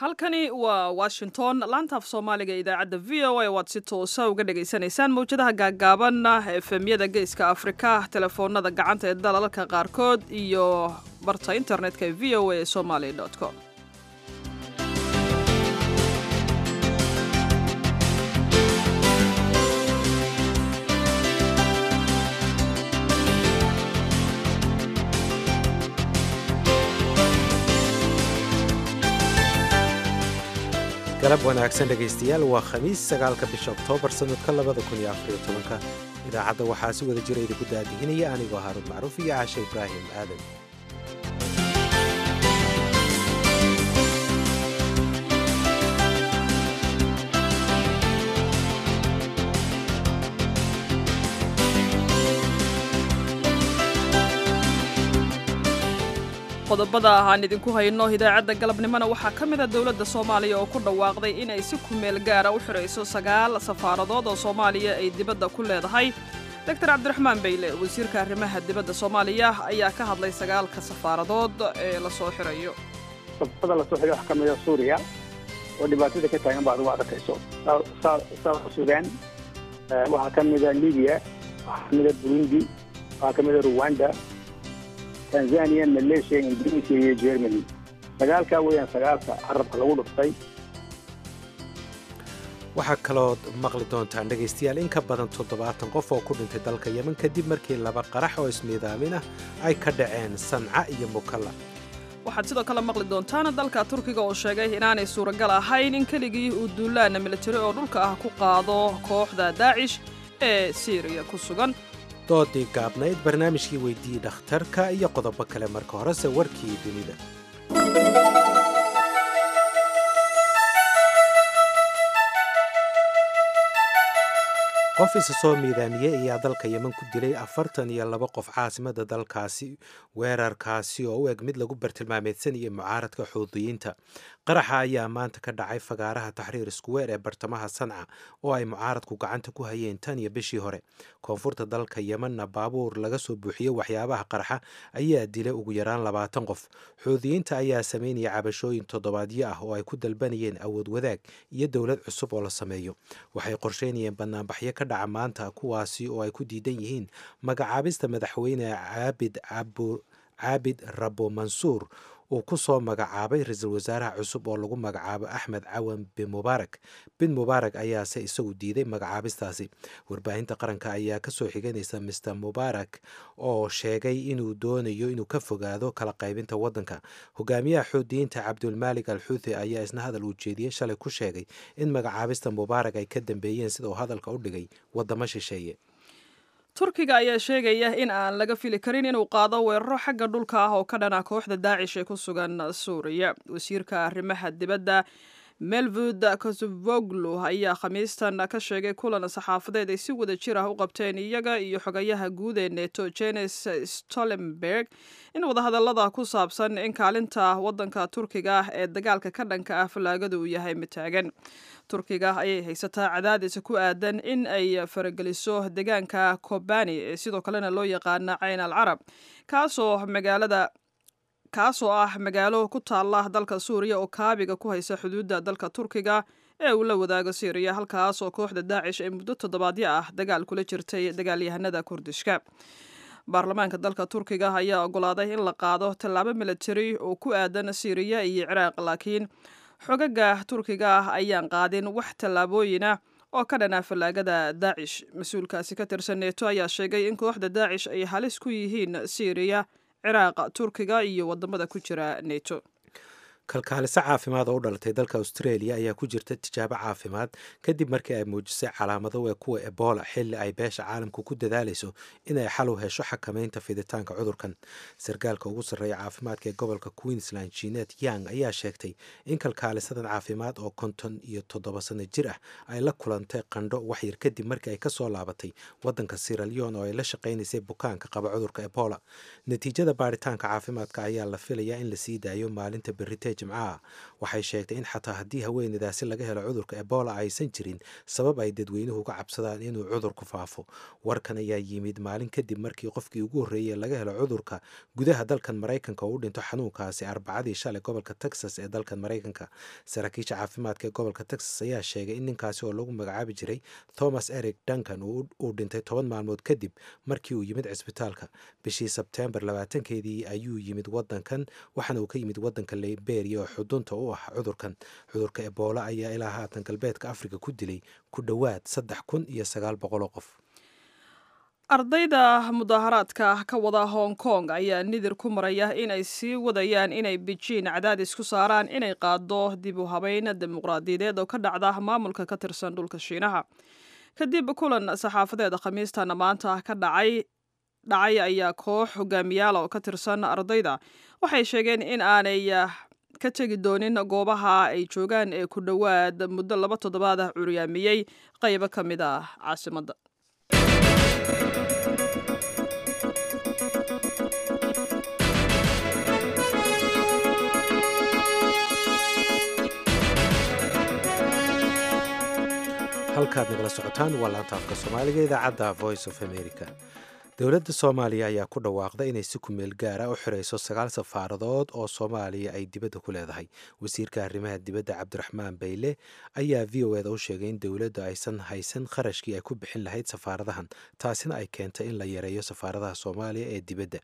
halkani waa washington laantaaf soomaaliga idaacadda v o a waad si toosa uga dhagaysanaysaan mawjadaha gaagaaban efemyada geeska afrika telefoonada gacanta ee dalalka qaarkood iyo barta internetka ee v o a somaly com galab wanaagsan dhegaystayaal waa khamiis sagaalka bisha oktoobar sannadka labada kun iyo afariyo tobanka idaacadda waxaa si wada jira idinku daadihinaya anigoo haaruun macruuf iyo caashe ibraahim aadan qodobada aan idinku hayno idaacadda galabnimona waxaa ka mid a dowladda soomaaliya oo ku dhawaaqday inay si kumeel gaara u xidhayso sagaal safaaradood oo soomaaliya ay dibadda ku leedahay doctor cabdiraxmaan bayle wasiirka arrimaha dibadda soomaaliya ayaa ka hadlay sagaalka safaaradood ee lasoo xidhayo safarada lasoo xidhay wax ka mida suuriya oo dhibaatada ka taagan baad ugu adakayso south sudan waxaa ka mida libiya waxaa ka mida burundi waxaa ka mida ruwanda tanzania malaysia indonesia iyo germany sagaalkaa weeyaan sagaalka carabka lagu dhuftay waxaa kalood maqli doontaan dhegaystayaal in ka badan toddobaatan qof oo ku dhintay dalka yemen kadib markii laba qarax oo ismiidaamin ah ay ka dhaceen sanca iyo mukalla waxaad sidoo kale maqli doontaan dalka turkiga oo sheegay inaanay suuragal ahayn in keligii uu duulaana militari oo dhulka ah ku qaado kooxda daacish ee siiriya ku sugan doodii gaabnayd barnaamijkii weyddiiyey dhakhtarka iyo qodobo kale marka horese warkii dunida qof isa soo miidaamiyey ayaa dalka yemen ku dilay afartan iyo laba qof caasimada dalkaasi weerarkaasi oo u eg mid lagu bartilmaameedsanayay mucaaradka xuudiyiinta qaraxa ayaa maanta ka dhacay fagaaraha taxriir iskuweer ee bartamaha sanca oo ay mucaaradku gacanta ku hayeen tan iyo bishii hore koonfurta dalka yemenna baabuur laga soo buuxiyey waxyaabaha qarxa ayaa dilay ugu yaraan labaatan qof xuudiyiinta ayaa sameynaya cabashooyin toddobaadyo ah oo ay ku dalbanayeen awood wadaag iyo dowlad cusub oo la sameeyo waxay qorsheynayeen banaanbaxyo ka dhaca maanta kuwaasi oo ay ku diidan yihiin magacaabista madaxweyne caabid caabid rabo mansuur uu ku soo magacaabay ra-iisul wasaaraha cusub oo lagu magacaabo axmed cawan bin mubaarak bin mubaarak ayaase isagu diiday magacaabistaasi warbaahinta qaranka ayaa kasoo xiganaysa mister mubaarak oo sheegay inuu doonayo inuu ka fogaado kala qaybinta waddanka hogaamiyaha xuudiyiinta cabdulmaalik al xuuthi ayaa isna hadal uu jeediyey shalay ku sheegay in magacaabista mubaarak ay ka dambeeyeen sida uu hadalka u dhigay waddamo shisheeye turkiga ayaa sheegaya in aan laga fili karin inuu qaado weeraro xagga dhulka ah oo ka dhana kooxda daacish ee ku sugan suuriya wasiirka arrimaha dibadda melvud kosovoglu ayaa khamiistan ka sheegay kulan saxaafadeed ay si wada jir ah u qabteen iyaga iyo xogayaha guud ee neto jenes stolenberg in wadahadallada ku saabsan in kaalinta waddanka turkiga ah ee dagaalka ka dhanka ah fallaagadu uu yahay mid taagan turkiga ayay haysataa cadaadis ku aadan in ay farageliso deegaanka kobani ee sidoo kalena loo yaqaana cayn al carab kaasoo magaalada kaasoo ah magaalo ku taalla dalka suuriya oo kaabiga ku haysa xuduudda dalka turkiga ee uu la wadaago syriya halkaas oo kooxda daacish ee muddo toddobaadyo ah dagaal kula jirtay dagaalyahanada kurdishka baarlamaanka dalka turkiga ayaa ogolaaday in la qaado tallaabo militari oo ku aadan syriya iyo ciraaq laakiin xogaga turkiga ah ayaan qaadin wax tallaabooyinah oo ka dhanaa fallaagada daacish mas-uulkaasi ka tirsan neeto ayaa sheegay in kooxda daacish ay halis ku yihiin syriya ciraaq turkiga iyo wadamada ku jira neto kalkaaliso caafimaad oo u dhalatay dalka australia ayaa ku jirta tijaabo caafimaad kadib markii ay muujisay calaamado ee kuwa ebola xilli ay beesha caalamku ku dadaalayso inay xal u hesho xakamaynta fiditaanka cudurkan sarkaalka ugu sarreeya caafimaadka ee gobolka queensland jinet yang ayaa sheegtay in kalkaalisadan caafimaad oo konton iyo toddoba sano jir ah ay la kulantay qandho waxyar kadib markii ay kasoo laabatay wadanka siraleon oo ay la shaqaynaysay bukaanka qaba cudurka ebola natiijada baaritaanka caafimaadka ayaa la filayaa in la sii daayo maalinta berite ee jimcaha waxay sheegtay in xataa haddii haweeneydaasi laga helo cudurka ebola aysan jirin sabab ay dadweynuhu uga cabsadaan inuu cudurku faafo warkan ayaa yimid maalin kadib markii qofkii ugu horreeyey laga helo cudurka gudaha dalkan maraykanka oo u dhinto xanuunkaasi arbacadii shalay gobolka texas ee dalkan maraykanka saraakiisha caafimaadka ee gobolka texas ayaa sheegay in ninkaasi oo lagu magacaabi jiray thomas eric duncan uu dhintay toban maalmood kadib markii uu yimid cisbitaalka bishii sebtembar labaatankeedii ayuu yimid wadankan waxaana uu ka yimid wadanka liberia oo xudunta u ah cudurkan cudurka ebola ayaa ilaa haatan galbeedka afrika ku dilay ku dhowaad saddex kun iyo sagaal boqoloo qof ardayda mudaaharaadka ka wada hong kong ayaa nidir ku maraya inay sii wadayaan inay bejiin cadaadis ku saaraan inay qaado dib u habeyn dimuqraadiyadeed oo ka dhacda maamulka ka tirsan dhulka shiinaha kadib kulan saxaafadeed khamiistana maanta ka dhacay dhacay ayaa koox hogaamiyaal oo ka tirsan ardayda waxay sheegeen in aanay ka tegi doonin goobaha ay joogaan ee ku dhowaad muddo laba toddobaad ah curyaamiyey qaybo ka mid ah caasimadda halkaad nagala socotaan waa laanta afka soomaaliga idaacadda voice of america dowladda soomaaliya ayaa ku dhawaaqda inay si kumeel gaara u xirayso sagaal safaaradood oo soomaaliya ay dibadda ku leedahay wasiirka arrimaha dibadda cabdiraxmaan bayle ayaa v o eda u sheegay in dowladdu aysan haysan kharashkii ay ku bixin lahayd safaaradahan taasina ay keentay in la yareeyo safaaradaha soomaaliya ee dibadda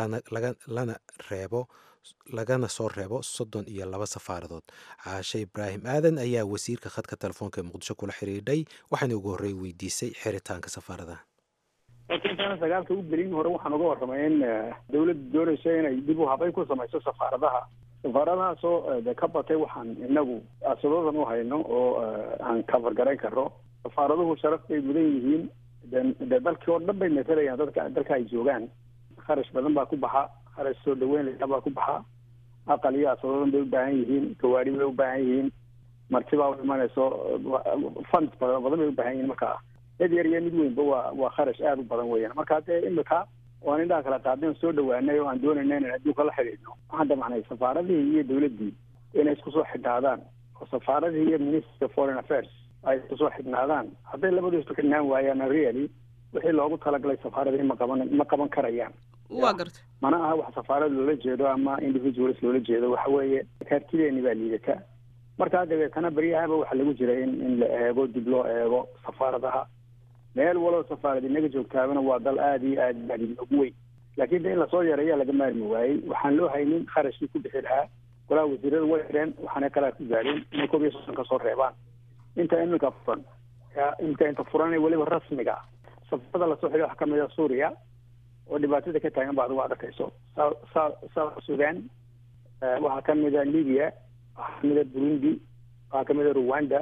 lana reebo lagana soo reebo soddon iyo laba safaaradood caashe ibraahim aadan ayaa wasiirka khadka telefoonka ee muqdisho kula xidhiidhay waxaana ugu horrey weydiisay xiritaanka safaaradaha intaana sagaalka u gelin hore waxaan uga warramay in dawladdu doonayso inay dib u habeyn ku samayso safaaradaha safaaradahaasoo de ka batay waxaan inagu asadadan u hayno oo aan cover garayn karno safaaraduhu sharaf bay mudan yihiin de dalkii oo dhan bay matalayaan dadka dalka ay joogaan kharash badan baa ku baxa kharash soo dhaweyn layaa baa ku baxa aqal iyo asadadan bay u baahan yihiin gawaari bay u baahan yihiin martibaa u imanayso funds badan badan bay u baahan yihiin marka mid yar iyo mid weynba waa waa kharash aada u badan weeyaan marka dee imika oo aan indhaha kala qaadeen soo dhawaanay oo aan doonayna inaan adduunka la xidhiidhno waxaan damacnay safaaradihii iyo dawladdii inay isku soo xidhnaadaan oo safaaradihii iyo ministry of foreign affairs ay isku soo xidhnaadaan hadday labadu isku xidhnaan waayaan really wixii loogu talagalay safaaradihii ma qaban ma qaban karayaan waa garta mana aha wax safaarad loola jeedo ama individuals loola jeedo waxa weeye kaartideeni baa liidata markaa dabeetana baryahaba waxaa lagu jira in in la eego dib loo eego safaaradaha meel waloo safaarad inaga joogtaabana waa dal aada iyo aad aad inoogu weyn laakiin de in lasoo yareeyaa laga maarmi waayey waxaan loo haynin kharashkii ku bixi lahaa golaha wasiirada way xireen waxaana kalaa ku gaadheen inay koob iyo soddon ka soo reebaan inta iminka furan inta inta furan weliba rasmiga safarada lasoo xidhay waxaa kamid a suuriya oo dhibaatada ka taagan ba adigu aad arkayso south sudan waxaa kamid a libya waxaa kamid a burundi waxaa kamid a rwanda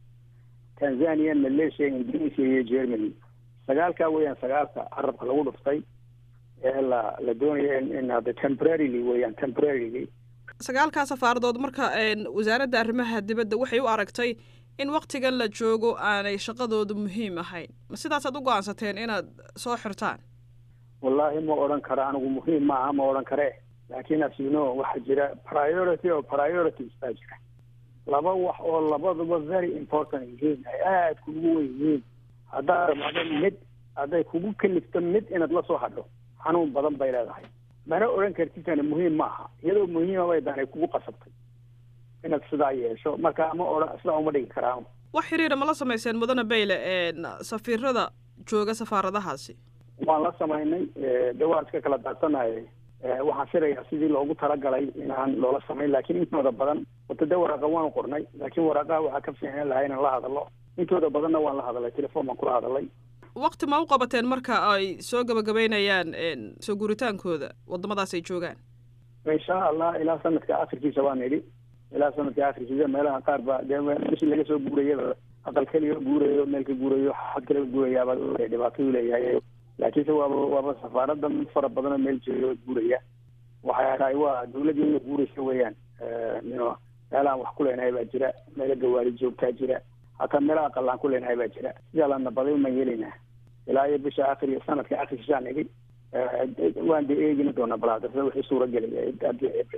tanzania malaysia indonesia iyo germany sagaalkaa weeyaan sagaalka carabka lagu dhuftay ee la la doonaya in hadda temporarily weeyaan temporarily sagaalkaa safaaradood marka wasaaradda arrimaha dibadda waxay u aragtay in waktigan la joogo aanay shaqadoodu muhiim ahayn ma sidaasaad u go-aansateen inaad soo xirtaan wallaahi ma odhan karo anigu muhiim maaha ma odhan kare laakiin asino waxaa jira priority oo priorities baa jira laba wax oo labaduba very important yihiin ay aada kugu wen yihiin haddaad ramacdo mid hadday kugu kalifto mid inaad la soo hadho xanuun badan bay leedahay mana odhan kartitana muhiim ma aha iyadoo muhiima bay danay kugu qasabtay inaad sidaa yeesho marka ma odhan sidaa uma dhigi karaan wax xiriira ma la samayseen mudane bayle safiirada jooga safaaradahaasi waan la samaynay de waan iska kala daadsanahay waxaan filayaa sidii loogu talagalay inaan loola samayn laakiin intooda badan wata de waraaqa waanu qornay laakiin waraaqaha waxaa ka fiicnaan lahaa inaan la hadallo intooda badanna waan la hadalay telefoon baan kula hadalay wakti ma u qabateen marka ay soo gabagabeynayaan soo guuritaankooda wadamadaas ay joogaan insha allah ilaa sanadka akhirkiisa waan idhi ilaa sanadka akhirkiisa meelaha qaar ba dee bishii laga soo guurayaba aqal keliga guurayo meel ka guurayo xad kale guurayaaba dhibaatadu leeyahay laakiinse waaba waaba safaarada mid fara badan oo meel jooga guuraya waxay tahay waa dawladii ina guuraysa weeyaan no meelahaan wax ku leenahay baa jira meelo gawaari joogtaa jira hataa meelaha aqalaan ku leenahay baa jira sidaa la nabaday umaan yeelaynaa ilaa iyo bisha akhir iyo sanadka akhirkiisaan idhi waan de eegin doonaa balaadasa wixii suuragelaya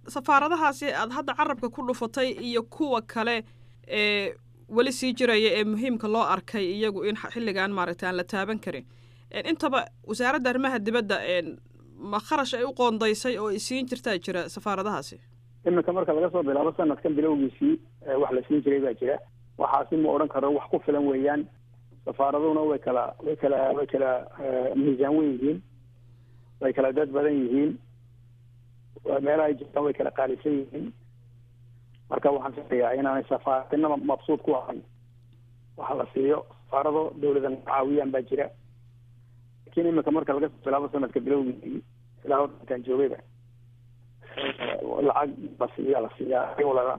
safaaradahaasi aad hadda carabka ku dhufatay iyo kuwa kale ee weli sii jiraya ee muhiimka loo arkay iyagu in xilligan maaragtay aan la taaban karin intaba wasaaradda arrimaha dibadda ma kharash ay u qoondaysay oo isiin jirtaa jira safaaradahaasi iminka marka laga soo bilaabo sanadkan bilowgiisii wax la siin jiray baa jira waxaasi ma odhan karo wax ku filan weeyaan safaaraduna way kala way kala way kala miisaan wen yihiin way kala dad badan yihiin meelaha ay jirtaan way kala qaalisan yihiin marka waxaan filayaa inaanay safaaradina mabsuud ku ahayn waxa la siiyo safaarado dawladan caawiyaan baa jira lakin iminka marka laga soo bilaabo sanadka bilowgiisii ilaa intaan joogayba lacag la siiya la siiyaa walaa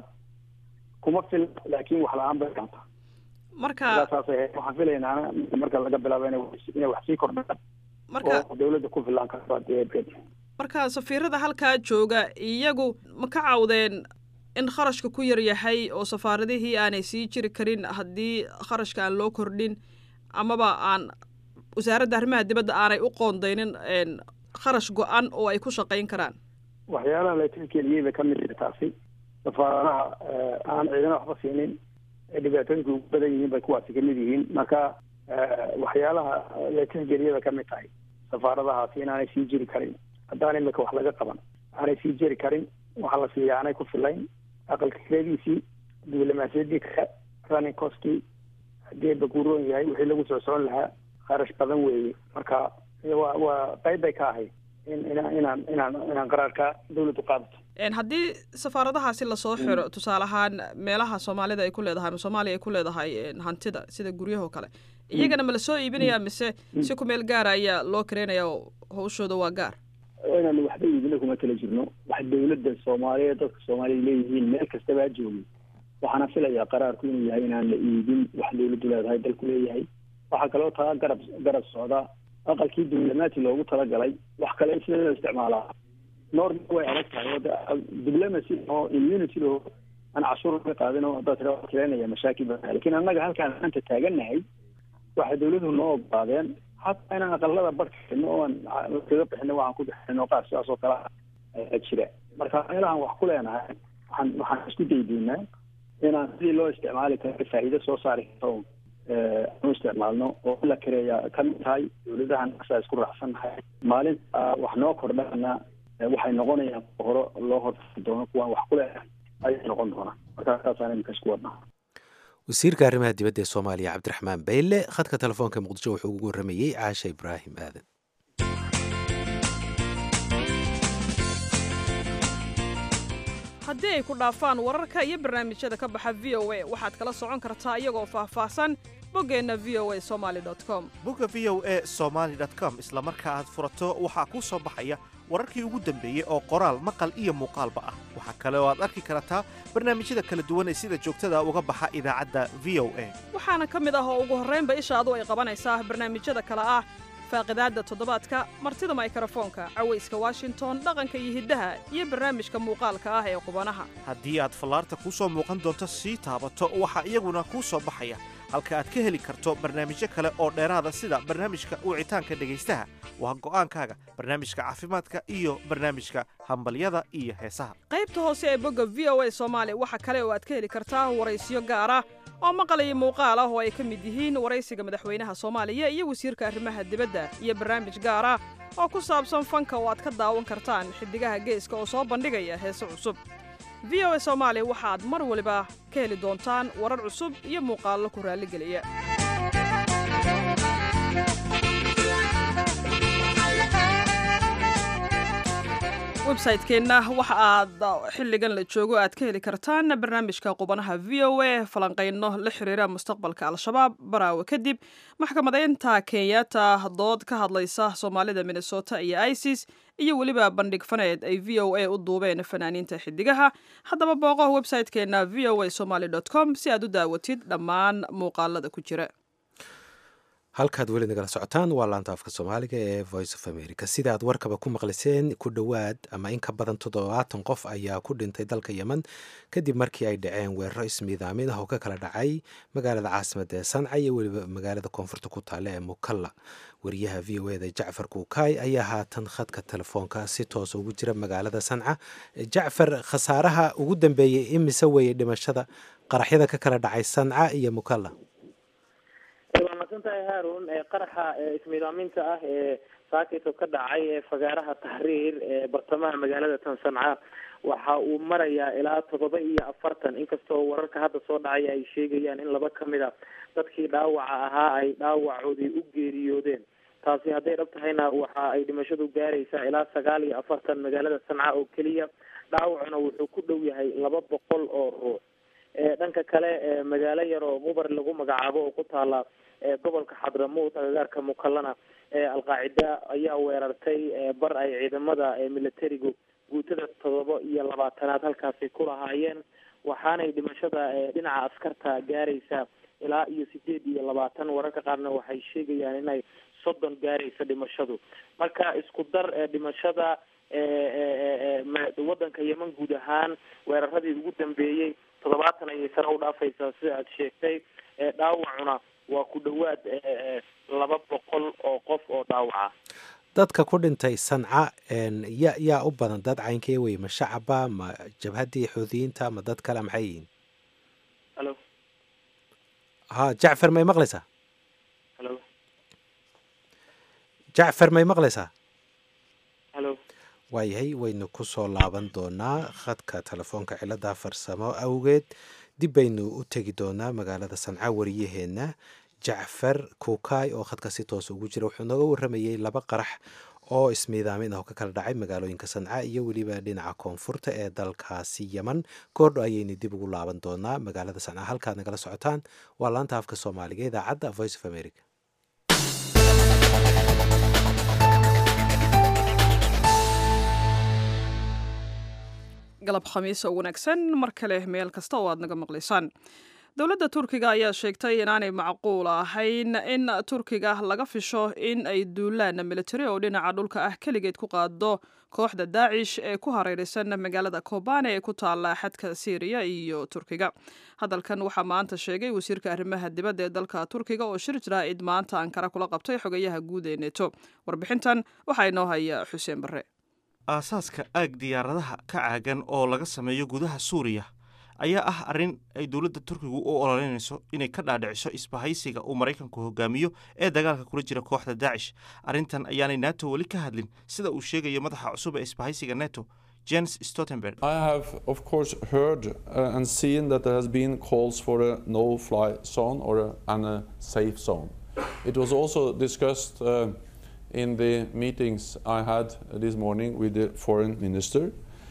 kuma fil laakin wax la-aan bay kaanta marka saasay ahayd waxaan filaynaa marka laga bilaabo ina inay wax sii kordhaan marka oo dawladda ku filaan karto adeegeed marka safiirada halkaa jooga iyagu ma ka cawdeen in kharashka ku yar yahay oo safaaradihii aanay sii jiri karin haddii kharashka aan loo kordhin amaba aan wasaaradda arrimaha dibadda aanay u qoondaynin kharash go-an oo ay ku shaqayn karaan waxyaalaha la tilkeliyey bay kamid tahay taasi safaaradaha aan ciidana waxba siinin ee dhibaatooyinka ugu badan yihiin bay kuwaasi kamid yihiin marka waxyaalaha la tilgeliyey bay kamid tahay safaaradahaasi inaanay sii jiri karin haddaan imika wax laga qaban aanay sii jiri karin waxaa la siiya aanay ku filayn aqalka kiradiisii diblomaasiyadii kale running costkii haddii baguuroon yahay wixii lagu soo socon lahaa kharash badan weeye marka waa waa qayb bay ka ahayd in inaan inaan inaan inaan qaraarka dawladdu qaadato haddii safaaradahaasi lasoo xiro tusaale ahaan meelaha soomaalida ay ku leedahay ama soomaaliya ay ku leedahay hantida sida guryaha oo kale iyagana ma lasoo iibinaya mise si ku meel gaara ayaa loo kareynaya hawshooda waa gaar inaan waxba iibina kuma tala jirno wax dawladda soomaaliyeed dadka soomaaliya leeyihiin meel kastaba ha joogi waxaana filayaa qaraarku inuu yahay inaan la iibin wax dawladdu leedahay dalku leeyahay waxaa kaloo taa garab garab socda aqalkii diblomaati loogu talagalay wax kale sida loo isticmaalaa norm way adag tahay oo diblomacy oo immunity oo aan cashuur ka qaadin oo haddaad tira keenaya mashaakil badan lakin annaga halkaan maanta taagannahay waxay dawladuhu noo ogolaadeen hataa inaan aqalada barkino oo aan kaga bixino waxaan ku bixino qaar sidaas oo kale jira marka meelahan wax ku leenahay waxaan waxaan isku daydaynaa inaan sidii loo isticmaali karo faa'iido soo saari karto anu isticmaalno oo la kareeya kamid tahay dawladahan asaa isku raacsannahay maalinta wax noo kordhana waxay noqonayaan hore loo horfari doono kuwaan wax ku leenahay ayay noqon doonaa marka saasaan iminka isku wadnaa wasiirka arrimaha dibadda ee soomaaliya cabdiraxmaan bayle khadka telefoonka muqdisho wuxuu ugu warramayey caasha ibraahim aadan haddii ay ku dhaafaan wararka iyo barnaamijyada ka baxa v o a waxaad kala socon kartaa iyagoo faahfaahsan boggeenna v o a somaali com bogga v o e somaali com isla marka aad furato waxaa kuu soo baxaya wararkii ugu dambeeyey oo qoraal maqal iyo muuqaalba ah waxaa kale oo aad arki kartaa barnaamijyada kala duwan ee sida joogtada uga baxa idaacadda v o a waxaana ka mid ah oo ugu horraynba ishaadu ay qabanaysaa barnaamijyada kale ah faaqidaadda toddobaadka martida maykarafoonka cawayska washington dhaqanka iyo hiddaha iyo barnaamijka muuqaalka ah ee qubanaha haddii aad fallaarta kuu soo muuqan doonto sii taabato waxaa iyaguna kuu soo baxaya halka aad ka heli karto barnaamijyo kale oo dheeraada sida barnaamijka wicitaanka dhegaystaha waa go'aankaaga barnaamijka caafimaadka iyo barnaamijka hambalyada iyo heesaha qaybta hoose ee bogga v o a soomaali waxaa kale oo aad ka heli kartaa waraysiyo gaar ah oo maqal iyo muuqaal ah oo ay ka mid yihiin waraysiga madaxweynaha soomaaliya iyo wasiirka arrimaha dibadda iyo barnaamij gaar ah oo ku saabsan fanka oo aad ka daawan kartaan xiddigaha geeska oo soo bandhigaya heese cusub v o a soomaali waxaad mar waliba ka heli doontaan warar cusub iyo muuqaallo ku raalligeliya websaytekeenna waxa aad xilligan la joogo aad ka heli kartaan barnaamijka qubanaha v o a falanqayno la xiriira mustaqbalka al-shabaab baraawe kadib maxkamadeynta kenyatta dood ka hadlaysa soomaalida minnesota iyo isis iyo weliba bandhig faneed ay v o a u duubeen fanaaniinta xidigaha haddaba booqo websaytekeenna v o a somaly com si aad u daawatid dhammaan muuqaalada ku jira halkaad weli nagala socotaan waa laanta afka soomaaliga ee voice of america sida aad warkaba ku maqliseen ku dhowaad ama in ka badan toddobaatan qof ayaa ku dhintay dalka yemen kadib markii ay dhaceen weeraro ismiidaamin ah oo ka kala dhacay magaalada caasimadda ee sanca iyo weliba magaalada koonfurta ku taalla ee mukalla wariyaha v o eda jacfar kuukaay ayaa haatan khadka telefoonka si toosa ugu jira magaalada sanca jacfar khasaaraha ugu dambeeyey imise weeye dhimashada qaraxyada ka kala dhacay sanca iyo mukalla waa masantahay haarun qaraxa ismiidaaminta ah ee saakito ka dhacay ee fagaaraha tahriir ee bartamaha magaalada tan sanca waxa uu marayaa ilaa toddoba iyo afartan inkastoo wararka hadda soo dhacaya ay sheegayaan in laba kamid a dadkii dhaawaca ahaa ay dhaawacoodii u geeriyoodeen taasi hadday dhab tahayna waxa ay dhimashadu gaaraysaa ilaa sagaal iyo afartan magaalada sanca oo keliya dhaawacuna wuxuu ku dhow yahay laba boqol oo ruux dhanka kale magaalo yar oo mubar lagu magacaabo oo ku taala gobolka xadramuut agagaarka mukallana alqaacida ayaa weerartay bar ay ciidamada militarigu guutada todoba iyo labaatanaad halkaasi ku lahaayeen waxaanay dhimashada dhinaca askarta gaaraysa ilaa iyo sideed iyo labaatan wararka qaarna waxay sheegayaan inay soddon gaaraysa dhimashadu marka isku dar dhimashada wadanka yemen guud ahaan weeraradii ugu dambeeyey toddobaatan ayay sare u dhaafaysaa sida aad sheegtay dhaawacuna waa ku dhowaad laba boqol oo qof oo dhaawaca dadka ku dhintay sanca ya yaa u badan dad caynkee wey ma shacaba ma jabhaddii xuudiyiinta ma dad kale maxay yihiin halo ha jacfar may maqlaysaa halo jacfar may maqlaysaa halo waayahay waynu ku soo laaban doonaa khadka telefoonka cilada farsamo awgeed dib baynu u tegi doonaa magaalada sanca wariyaheenna jacfar kuukaay oo khadka si toos ugu jira wuxuu nooga waramayey laba qarax oo ismiidaamin ah oo ka kala dhacay magaalooyinka sanca iyo weliba dhinaca koonfurta ee dalkaasi yeman koordho ayaynu dib ugu laaban doonaa magaalada sanca halkaad nagala socotaan waa laanta afka soomaaliga idaacadda voice of america galab khamiis oo wanaagsan mar kale meel kasta oo aad naga maqlaysaan dowladda turkiga ayaa sheegtay inaanay macquul ahayn in turkiga laga fisho in ay duulaan militari oo dhinaca dhulka ah keligeed ku qaado kooxda daacish ee ku hareeraysan magaalada kobane ee ku taala xadka syriya iyo turkiga hadalkan waxaa maanta sheegay wasiirka arrimaha dibadda ee dalka turkiga oo shir jaraa'id maanta ankara kula qabtay xogayaha guud ee neto warbixintan waxaa inoo haya xuseen barre aasaaska aag diyaaradaha ka caagan oo laga sameeyo gudaha suuriya ayaa ah arrin ay dowladda turkigu u ololeynayso inay ka dhaadhiciso isbahaysiga uu maraykanku hogaamiyo ee dagaalka kula jira kooxda daacish arrintan ayaanay nato weli ka hadlin sida uu sheegayo madaxa cusub ee isbahaysiga neto jens stoltenberg I have, of course, heard uh, and seen that there has been calls for a no-fly zone or a, and a safe zone. It was also discussed uh, in the meetings I had this morning with the foreign minister.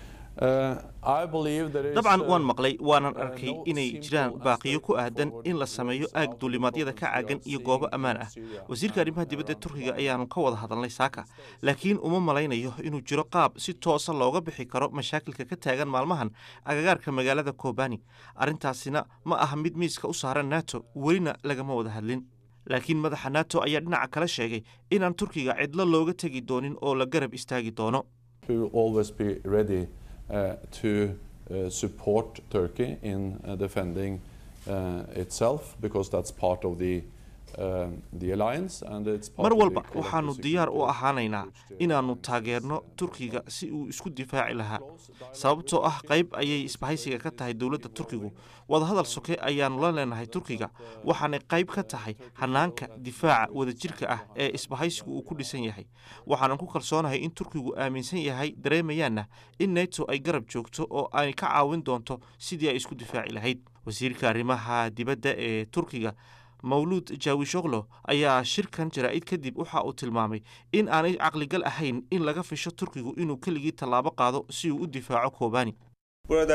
Uh, I believe there is, dabcan uh, waan maqlay waanan uh, arkay no inay simple jiraan baaqiyo ku answer aadan for in la the sameeyo south aag duulimaadyada ka caagan iyo goobo ammaan ah Syria wasiirka arrimaha and dibadda around, turkiga uh, ayaanu ka wada hadalnay saaka laakiin uma malaynayo inuu jiro qaab si toosa looga bixi karo mashaakilka ka taagan maalmahan agagaarka magaalada kobani arrintaasina ma aha mid miiska u saaran nato welina lagama wada hadlin laakiin madaxa nato ayaa dhinaca kale sheegay inaan turkiga cidlo looga tegi doonin oo la garab istaagi doono We will always be ready uh, to uh, support Turkey in uh, defending uh, itself because that's part of the um, the alliance and it's part mar of the walba collective waxaanu diyaar u security ahaanaynaa which the inaannu alliance taageerno has, uh, turkiga si uu isku difaaci lahaa close dialogue sababtoo with ah Turkey. qayb ayay It's isbahaysiga very ka tahay dowladda difficult turkigu involving wadahadal soke ayaannu la leenahay turkiga waxaanay qayb ka tahay hanaanka difaaca wadajirka ah ee isbahaysigu uu ku dhisan yahay waxaanan ku kalsoonahay in turkigu aaminsan yahay dareemayaanna in neto ay garab joogto oo ay ka caawin doonto sidii ay isku difaaci lahayd wasiirka arrimaha dibadda ee turkiga mawluud jawishoglo ayaa shirkan jaraa'id kadib waxa uu tilmaamay in aanay caqligal ahayn in laga fisho turkigu inuu keligii tallaabo qaado si uu u difaaco kobani Burada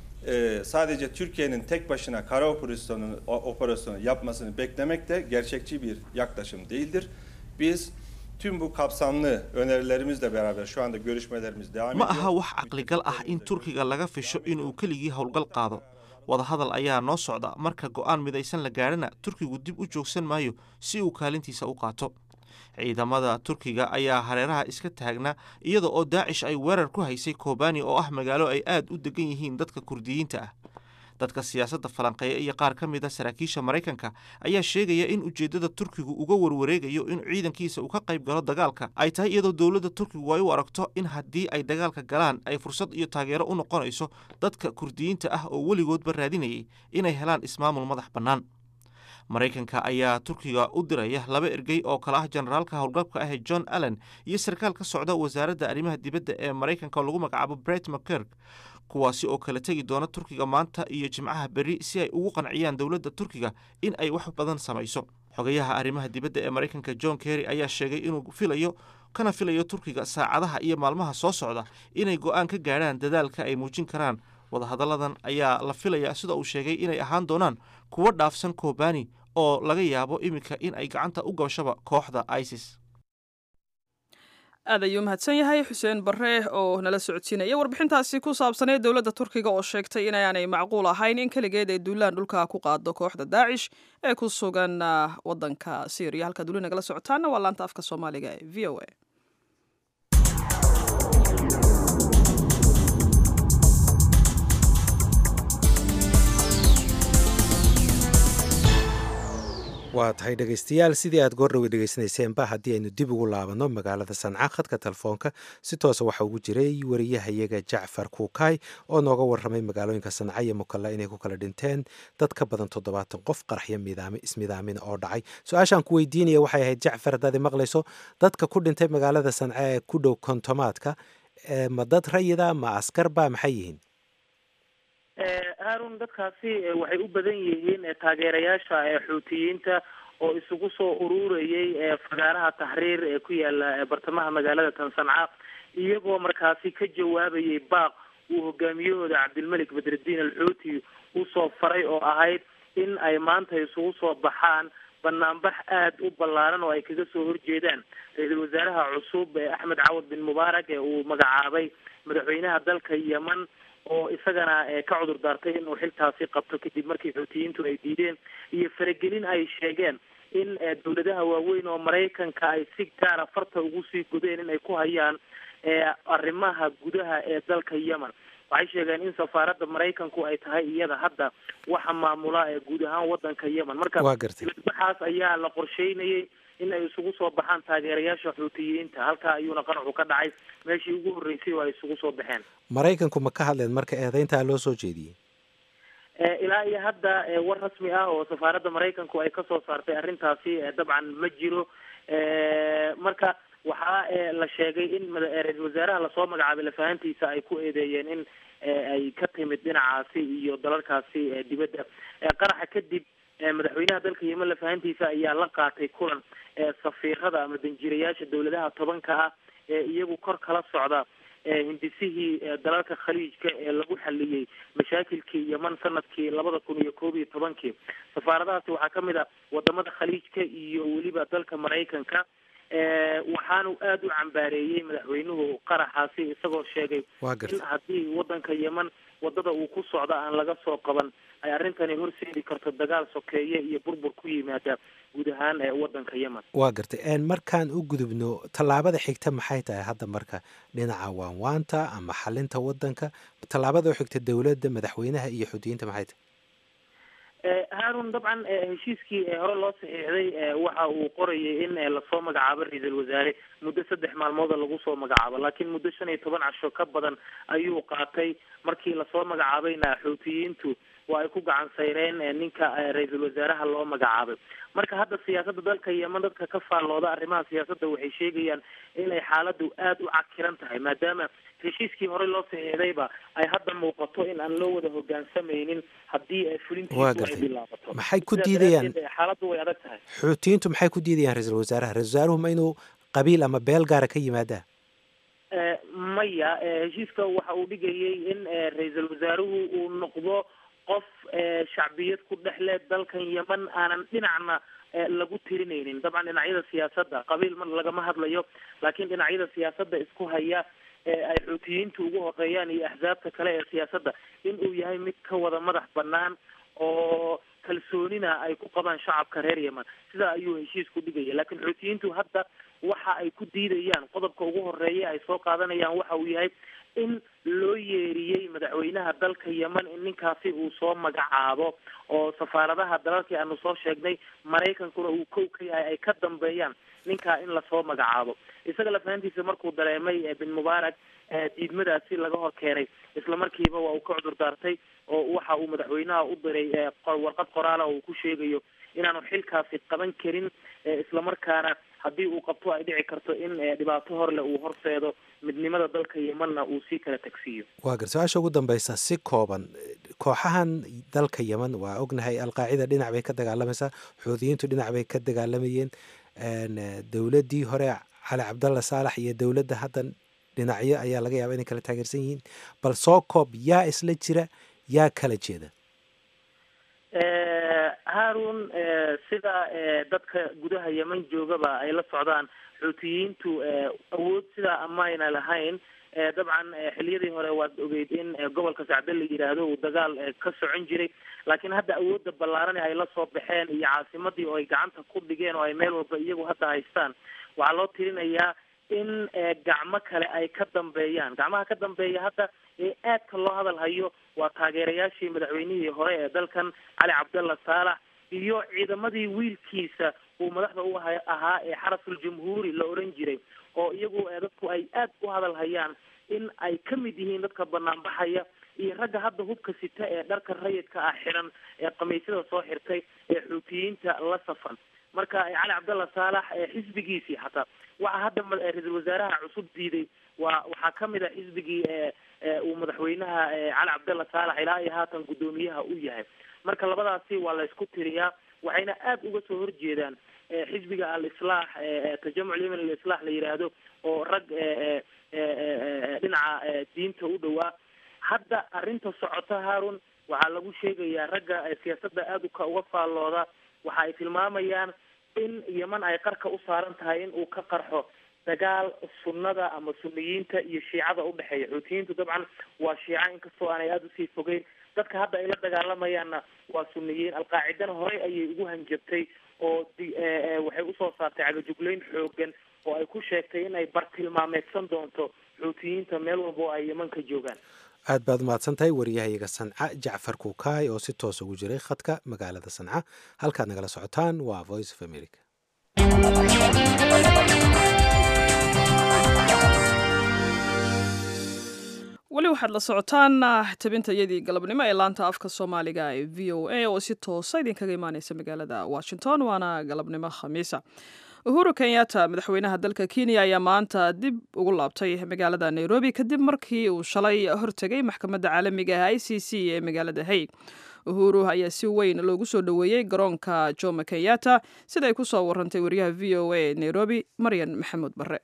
e, sadece Türkiye'nin tek başına kara operasyonu, o- operasyonu yapmasını beklemek de gerçekçi bir yaklaşım değildir. Biz tüm bu kapsamlı önerilerimizle beraber şu anda görüşmelerimiz devam ma ediyor. aha wax caqligal ah in turkiga laga fisho inuu keligii howlgal qaado wadahadal ayaa noo socda marka go-aan midaysan la gaadhana turkigu dib u joogsan maayo si uu kaalintiisa u qaato ciidamada turkiga ayaa hareeraha iska taagna iyada oo daacish ay weerar ku haysay kobani oo ah magaalo ay aad u degan yihiin dadka kurdiyiinta ah dadka siyaasadda falanqeeya iyo qaar ka mid a saraakiisha maraykanka ayaa sheegaya in ujeeddada turkigu uga warwareegayo in ciidankiisa uu ka qayb galo dagaalka ay tahay iyadoo dowladda turkigu ay u aragto in haddii ay dagaalka galaan ay fursad iyo taageero u noqonayso dadka kurdiyiinta ah oo weligoodba raadinayay inay helaan ismaamul madax bannaan maraykanka ayaa turkiga u diraya laba ergey oo kale ah generaalka howlgabka ah john allen iyo sarkaal ka socda wasaaradda arrimaha dibadda ee maraykanka oo lagu magacaabo bret mckerk kuwaasi oo kala tegi doona turkiga maanta iyo jimcaha berri si ay ugu qanciyaan dowladda turkiga in ay wax badan samayso xogayaha arrimaha dibadda ee maraykanka john kerry ayaa sheegay inuu filayo kana filayo turkiga saacadaha iyo maalmaha soo socda inay go-aan ka gaadhaan dadaalka ay muujin karaan wadahadalladan ayaa la filayaa sida uu sheegay inay ahaan doonaan kuwo dhaafsan kobani oo laga yaabo iminka in ay gacanta u gabashaba kooxda isis aad ayuu mahadsan yahay xuseen bare oo nala socodsiinaya warbixintaasi ku saabsanee dowladda turkiga oo sheegtay inaanay macquul ahayn in keligeed ay duulaan dhulka ku qaado kooxda daacish ee ku sugan wadanka syriya halkaad weli nagala socotaana waa laanta afka soomaaliga ee v o a waa tahay dhegaystayaal sidii aad goordhowe dhegaysanayseanba haddii aynu dib ugu laabanno magaalada sanca khadka telefoonka si toosa waxaa ugu jiray wariyahayaga jacfar kuukay oo nooga warramay magaalooyinka sanca iyo mukalla inay ku kala dhinteen dad ka badan toddobaatan qof qaraxyo ismidaamina oo dhacay su-aashaan ku weydiinaya waxay ahayd jacfar haddaad maqlayso dadka ku dhintay magaalada sanca ee ku dhow kontomaadka ma dad rayida ma askarba maxay yihiin haarun dadkaasi waxay u badan yihiin taageerayaasha xuutiyiinta oo isugu soo ururayay fagaaraha taxriir ee ku yaala bartamaha magaalada tan sanca iyagoo markaasi ka jawaabayay baaq uu hogaamiyahooda cabdilmelik badrudiin alxuuti usoo faray oo ahayd in ay maanta isugu soo baxaan banaanbax aada u ballaaran oo ay kaga soo horjeedaan ra-iisul wasaaraha cusub ee axmed cawad bin mubaarak ee uu magacaabay madaxweynaha dalka yemen oo isagana ka cudur daartay inuu xiltaasi qabto kadib markii xuutiyiintu ay diideen iyo faragelin ay sheegeen in dowladaha waaweyn oo maraykanka ay si gaara farta ugu sii gudeen in ay ku hayaan arrimaha gudaha ee dalka yemen waxay sheegeen in safaaradda maraykanku ay tahay iyada hadda waxa maamula ee guud ahaan wadanka yemen marka baxaas ayaa la qorsheynayay in ay isugu soo baxaan taageerayaasha xuutiyiinta halkaa ayuuna qaraxu ka dhacay meeshii ugu horreysay oo ay isugu soo baxeen maraykanku ma ka hadleen marka eedeyntaa loo soo jeediyey ilaa iyo hadda war rasmi ah oo safaaradda maraykanku ay kasoo saartay arrintaasi dabcan ma jiro marka waxaa la sheegay in ra-isul wasaaraha lasoo magacaabay lafahantiisa ay ku eedeeyeen in ay ka timid dhinacaasi iyo dalalkaasi dibadda qaraxa kadib madaxweynaha dalka yemen lafahantiisa ayaa la qaatay kulan safiirada ama danjirayaasha dowladaha tobanka ah ee iyagu kor kala socda hindisihii dalalka khaliijka ee lagu xaliyey mashaakilkii yemen sanadkii labada kun iyo koob iyo tobankii safaaradahaasi waxaa kamid a wadamada khaliijka iyo weliba dalka maraykanka waxaanu aada u cambaareeyey madaxweynuhu qaraxaasi isagoo sheegay in haddii wadanka yemen wadada uu ku socdo aan laga soo qaban ay arrintani horseedi karto dagaal sokeeye iyo burbur ku yimaada guud ahaan wadanka yemen waa gartay markaan u gudubno tallaabada xigta maxay tahay hadda marka dhinaca waanwaanta ama xalinta wadanka tallaabada u xigta dowladda madaxweynaha iyo xudiyiinta maxay tahay haarun dabcan heshiiskii hore loo saxiixday waxa uu qorayay in lasoo magacaabo ra-iisul wasaare muddo saddex maalmooda lagu soo magacaabo laakiin muddo shan iyo toban casho ka badan ayuu qaatay markii lasoo magacaabayna xuutiyiintu waa ay ku gacan sayreen ninka ra-iisul wasaaraha loo magacaabay marka hadda siyaasadda dalka yemen dadka ka faallooda arrimaha siyaasadda waxay sheegayaan inay xaaladdu aada u cakiran tahay maadaama heshiiskii hore loo saxiixdayba ay hadda muuqato in aan loo wada hogaansamaynin haddii fulintiisu ay bilaabato maxay ku diidayaan xaaladdu way adag tahay xuutiyiintu maxay ku diidayaan ra-iisul wasaaraha ra-isul wasaaruhu ma inuu qabiil ama beel gaara ka yimaadaa maya heshiiska waxa uu dhigayay in ra-iisul wasaaruhu uu noqdo qof shacbiyad ku dhex leh dalkan yemen aanan dhinacna lagu tirinaynin dabcan dhinacyada siyaasadda qabiil ma lagama hadlayo laakiin dhinacyada siyaasadda isku haya ay xuutiyiintu ugu horeeyaan iyo axsaabta kale ee siyaasadda in uu yahay mid ka wada madax banaan oo kalsoonina ay ku qabaan shacabka reer yemen sidaa ayuu heshiisku dhigaya laakiin xuutiyiintu hadda waxa ay ku diidayaan qodobka ugu horeeya ay soo qaadanayaan waxa uu yahay in loo yeeriyey madaxweynaha dalka yemen in ninkaasi uu soo magacaabo oo safaaradaha dalalkii aanu soo sheegnay maraykankuna uu kow ka yahay ay ka dambeeyaan ninkaa in lasoo magacaabo isaga lafahantiisa markuu dareemay bin mubaarak diidmadaasi laga hor keenay isla markiiba waa uu ka cudur daartay oo waxa uu madaxweynaha u diray warqad qoraala oo uu ku sheegayo inaanu xilkaasi qaban karin islamarkaana haddii uu qabto ay dhici karto in dhibaato horle uu horseedo midnimada dalka yemanna uu sii kala tagsiiyo waa gar su-aasha ugu dambeysa si kooban kooxahan dalka yemen waa ognahay alqaacida dhinac bay ka dagaalamaysaa xuudiyiintu dhinac bay ka dagaalamayeen dowladdii hore cali cabdalla saalax iyo dowladda hadda dhinacyo ayaa laga yaaba inay kala taageersan yihiin bal soo koob yaa isla jira yaa kala jeeda haarun sida dadka gudaha yemen joogaba ay la socdaan xuutiyiintu awood sidaa amayna lahayn dabcan xiliyadii hore waad ogeyd in gobolka sacde la yidhaahdo uu dagaal ka socon jiray laakiin hadda awoodda ballaaran ay la soo baxeen iyo caasimadii oo ay gacanta ku dhigeen oo ay meel walba iyagu hadda haystaan waxaa loo tirinayaa in gacmo kale ay ka dambeeyaan gacmaha ka dambeeya hadda ee aadka loo hadal hayo waa taageerayaashii madaxweynihii hore ee dalkan cali cabdalla saalax iyo ciidamadii wiilkiisa uu madaxda u ahaa ee xarasul jamhuuri la oran jiray oo iyagu dadku ay aad u hadal hayaan in ay ka mid yihiin dadka banaanbaxaya iyo ragga hadda hubka sita ee dharka rayidka ah xiran ee khamiisyada soo xirtay ee xuutiyiinta la safan marka cali cabdalla saalax xisbigiisii xataa waxa hadda ra-iisul wasaaraha cusub diiday waa waxaa kamid a xisbigii uu madaxweynaha cali cabdalla saalax ilaa iyo haatan guddoomiyaha u yahay marka labadaasi waa la isku tiriyaa waxayna aad uga soo horjeedaan xisbiga al-islaax tajamuc yemen al-islaax la yidhaahdo oo rag dhinaca diinta u dhowaa hadda arrinta socota haarun waxaa lagu sheegayaa ragga siyaasadda aada uka uga faallooda waxa ay tilmaamayaan in yeman ay qarka u saaran tahay in uu ka qarxo dagaal sunnada ama suniyiinta iyo shiicada udhexeeya xuutiyiintu dabcan waa shiica inkastoo aanay aada usii fogeyn dadka hadda ay la dagaalamayaanna waa suniyiin alqaacidana horey ayay ugu hanjabtay oo waxay usoo saartay cagajugleyn xoogan oo ay ku sheegtay in ay bartilmaameedsan doonto xuutiyiinta meel walba oo ay yeman ka joogaan aad baad umahadsan tahay waryahayaga sanca jacfar kuukaay oo si toos ugu jiray khadka magaalada sanca halkaad nagala socotaan waa voice of america weli waxaad la socotaan tabinta iyadii galabnimo ee laanta afka soomaaliga ee v o a oo si toosa idinkaga imaaneysa magaalada washington waana galabnimo khamiisa uhuru kenyatta madaxweynaha dalka kenya ayaa maanta dib ugu laabtay magaalada nairobi kadib markii uu shalay hortegay maxkamadda caalamiga ah i c c ee magaalada haig uhuru ayaa si weyn loogu soo dhoweeyey garoonka jomo kenyatta sida ay ku soo warantay wariyaha v o a nairobi maryan maxamuud barre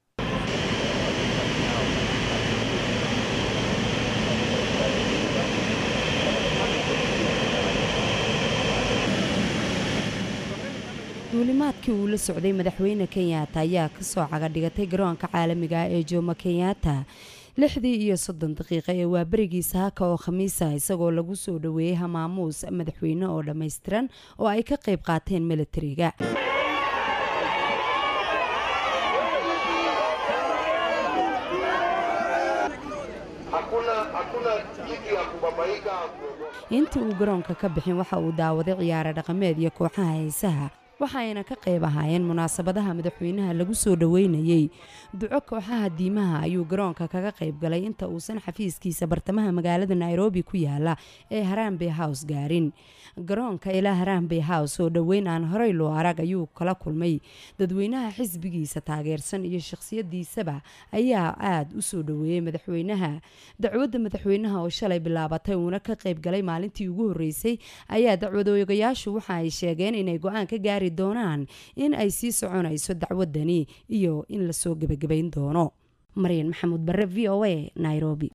duulimaadkii uu la socday madaxweyne kenyatta ayaa kasoo cagadhigatay garoonka caalamiga ah ee jomo kenyatta lixdii iyo soddon daqiiqa ee waa berigiisa haka oo khamiisa isagoo lagu soo dhoweeyey hamaamuus madaxweyne oo dhammaystiran oo ay ka qayb qaateen milatariga intii uu garoonka ka bixin waxa uu daawaday ciyaare dhaqameed iyo kooxaha heesaha waxaayna ka qayb ahaayeen munaasabadaha madaxweynaha lagu soo dhoweynayey duco kooxaha diimaha ayuu garoonka kaga qayb galay inta uusan xafiiskiisa bartamaha magaalada nairobi ku yaala ee harambe house gaarin garoonka ilaa harambe house oo dhoweyn aan horey loo arag ayuu kala kulmay dadweynaha xisbigiisa taageersan iyo shakhsiyadiisaba ayaa aada u soo dhoweeyey madaxweynaha dacwadda madaxweynaha oo shalay bilaabatay uuna ka qayb galay maalintii ugu horreysay ayaa dacwadoogayaashu waxa ay sheegeen inay go-aan ka gaari doonaan in ay sii soconayso dacwadani iyo in lasoo gebagabayn doono maryan maxamuud bare v o a nairobi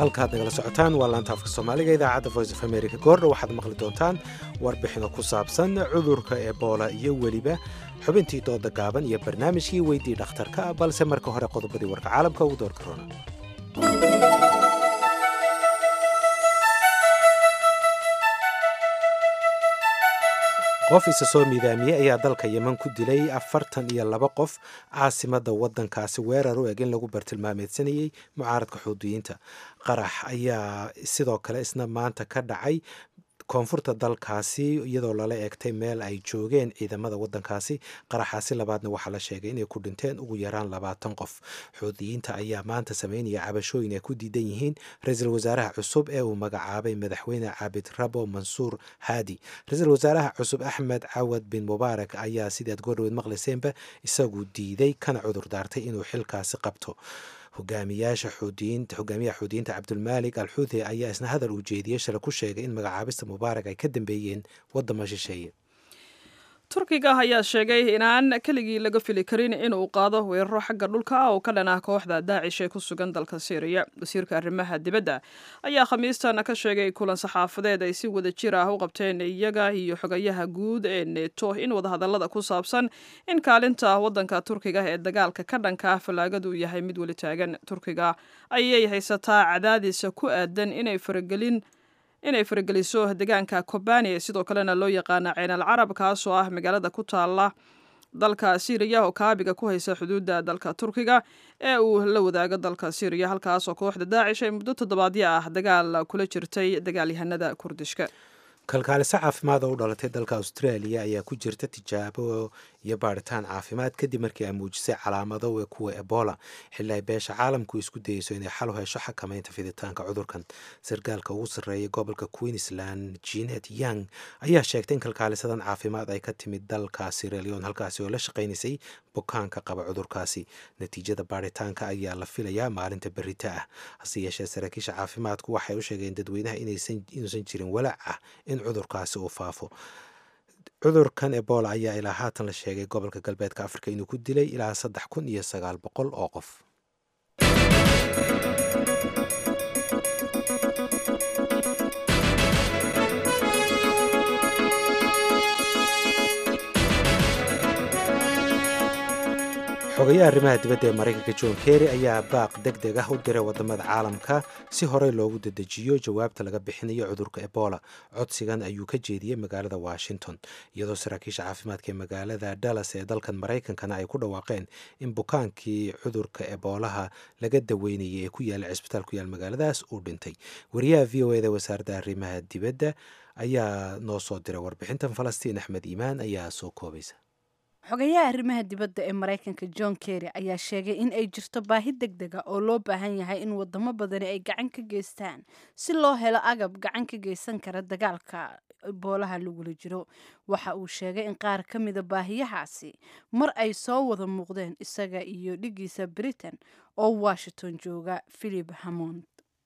halkaad nagala socotaan waa laanta afka soomaaliga idaacadda voice of america goordha waxaad maqli doontaan warbixino ku saabsan cudurka ebola iyo weliba xubintii dooda gaaban iyo barnaamijkii weydii dhakhtarka ah balse marka hore qodobadii warka caalamka ugu doorka rona qof isa soo miidaamiyey ayaa dalka yeman ku dilay afartan iyo laba qof caasimada wadankaasi weerar u eg in lagu bartilmaameedsanayey mucaaradka xuudiyiinta qarax ayaa sidoo kale isna maanta ka dhacay koonfurta dalkaasi iyadoo lala eegtay meel ay joogeen ciidamada wadankaasi qaraxaasi labaadna waxaa la sheegay inay ku dhinteen ugu yaraan labaatan qof xuudiyiinta ayaa maanta sameynaya cabashooyin ay ku diidan yihiin ra-iisul wasaaraha cusub ee uu magacaabay madaxweyne caabid rabo mansuur haadi ra-iisul wasaaraha cusub axmed cawad bin mubaarak ayaa sidaad goordhaweed maqlayseenba isagu diiday kana cudur daartay inuu xilkaasi qabto hogaamiyaasha xuudiyiinta hogaamiyaha xuudiyiinta cabdulmaalik al xuuthi ayaa isna hadal uu jeediyey shalay ku sheegay in magacaabista mubaarak ay ka dambeeyeen wadamo shisheeye turkiga ayaa sheegay inaan keligii laga fili karin inuu qaado weeraro xagga dhulka ah oo ka dhan ah kooxda daacish ee ku sugan dalka syriya wasiirka arrimaha dibadda ayaa khamiistan ka sheegay kulan saxaafadeed ay si wada jir ah u qabteen iyaga iyo xogayaha guud ee neto in wadahadallada ku saabsan in kaalinta waddanka turkiga ee dagaalka ka dhanka ah fallaagadu yahay mid weli taagan turkiga ayay haysataa cadaadisa ku aadan inay faragelin inay farageliso deegaanka kobani sidoo kalena loo yaqaana ceenal carab kaasoo ah magaalada ku taala dalka syriya oo kaabiga ku haysa xuduudda dalka turkiga ee uu la wadaago dalka syriya halkaasoo kooxda daacish ay muddo toddobaadyo ah dagaal kula jirtay dagaalyahanada kurdishka kalkaaliso caafimaad oo u dhalatay dalka australia ayaa ku jirta tijaabo iyo baaritaan caafimaad kadib markii ay muujisay calaamado kuwa ebola xilli ay beesha caalamku isku dayeyso inay xal u hesho xakamaynta fiditaanka cudurkan sarkaalka ugu sarreeya gobolka queensland jenet young ayaa sheegtay in kalkaalisadan caafimaad ay ka timid dalka siraleon halkaasi oo la shaqaynaysay bukaanka qaba cudurkaasi natiijada baaritaanka ayaa la filayaa maalinta berita ah hase yeeshee saraakiisha caafimaadku waxay u sheegeen dadweynaha inuusan jirin walaac ah in cudurkaasi uu faafo cudurkan ebola ayaa ilaa haatan la sheegay gobolka galbeedka afrika inuu ku dilay ilaa saddex kun iyo sagaal boqol oo qof xogayaha arrimaha dibadda ee maraykanka john kerry ayaa baaq deg deg ah u diray wadamada caalamka si horey loogu dedejiyo jawaabta laga bixinayo cudurka ebola codsigan ayuu ka jeediyey magaalada washington iyadoo saraakiisha caafimaadka ee magaalada dallas ee dalkan maraykankana ay ku dhawaaqeen in bukaankii cudurka eboolaha laga daweynayay ee ku yaala cisbitaal ku yaal magaaladaas uu dhintay wariyaha v o eda wasaaradda arrimaha dibadda ayaa noo soo diray warbixintan falastiin axmed iimaan ayaa soo koobaysa xogayaha arrimaha dibadda ee maraykanka john kerry ayaa sheegay in ay jirto baahi deg dega oo loo baahan yahay in wadamo badani ay gacan ka geystaan si loo helo agab gacan ka geysan kara dagaalka boolaha lagula jiro waxa uu sheegay in qaar ka mida baahiyahaasi mar ay soo wada muuqdeen isaga iyo dhigiisa britain oo washington jooga philip hammond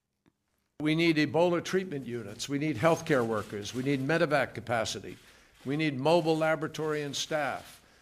We need Ebola treatment units. We need healthcare workers. We need medevac capacity. We need mobile laboratory and staff.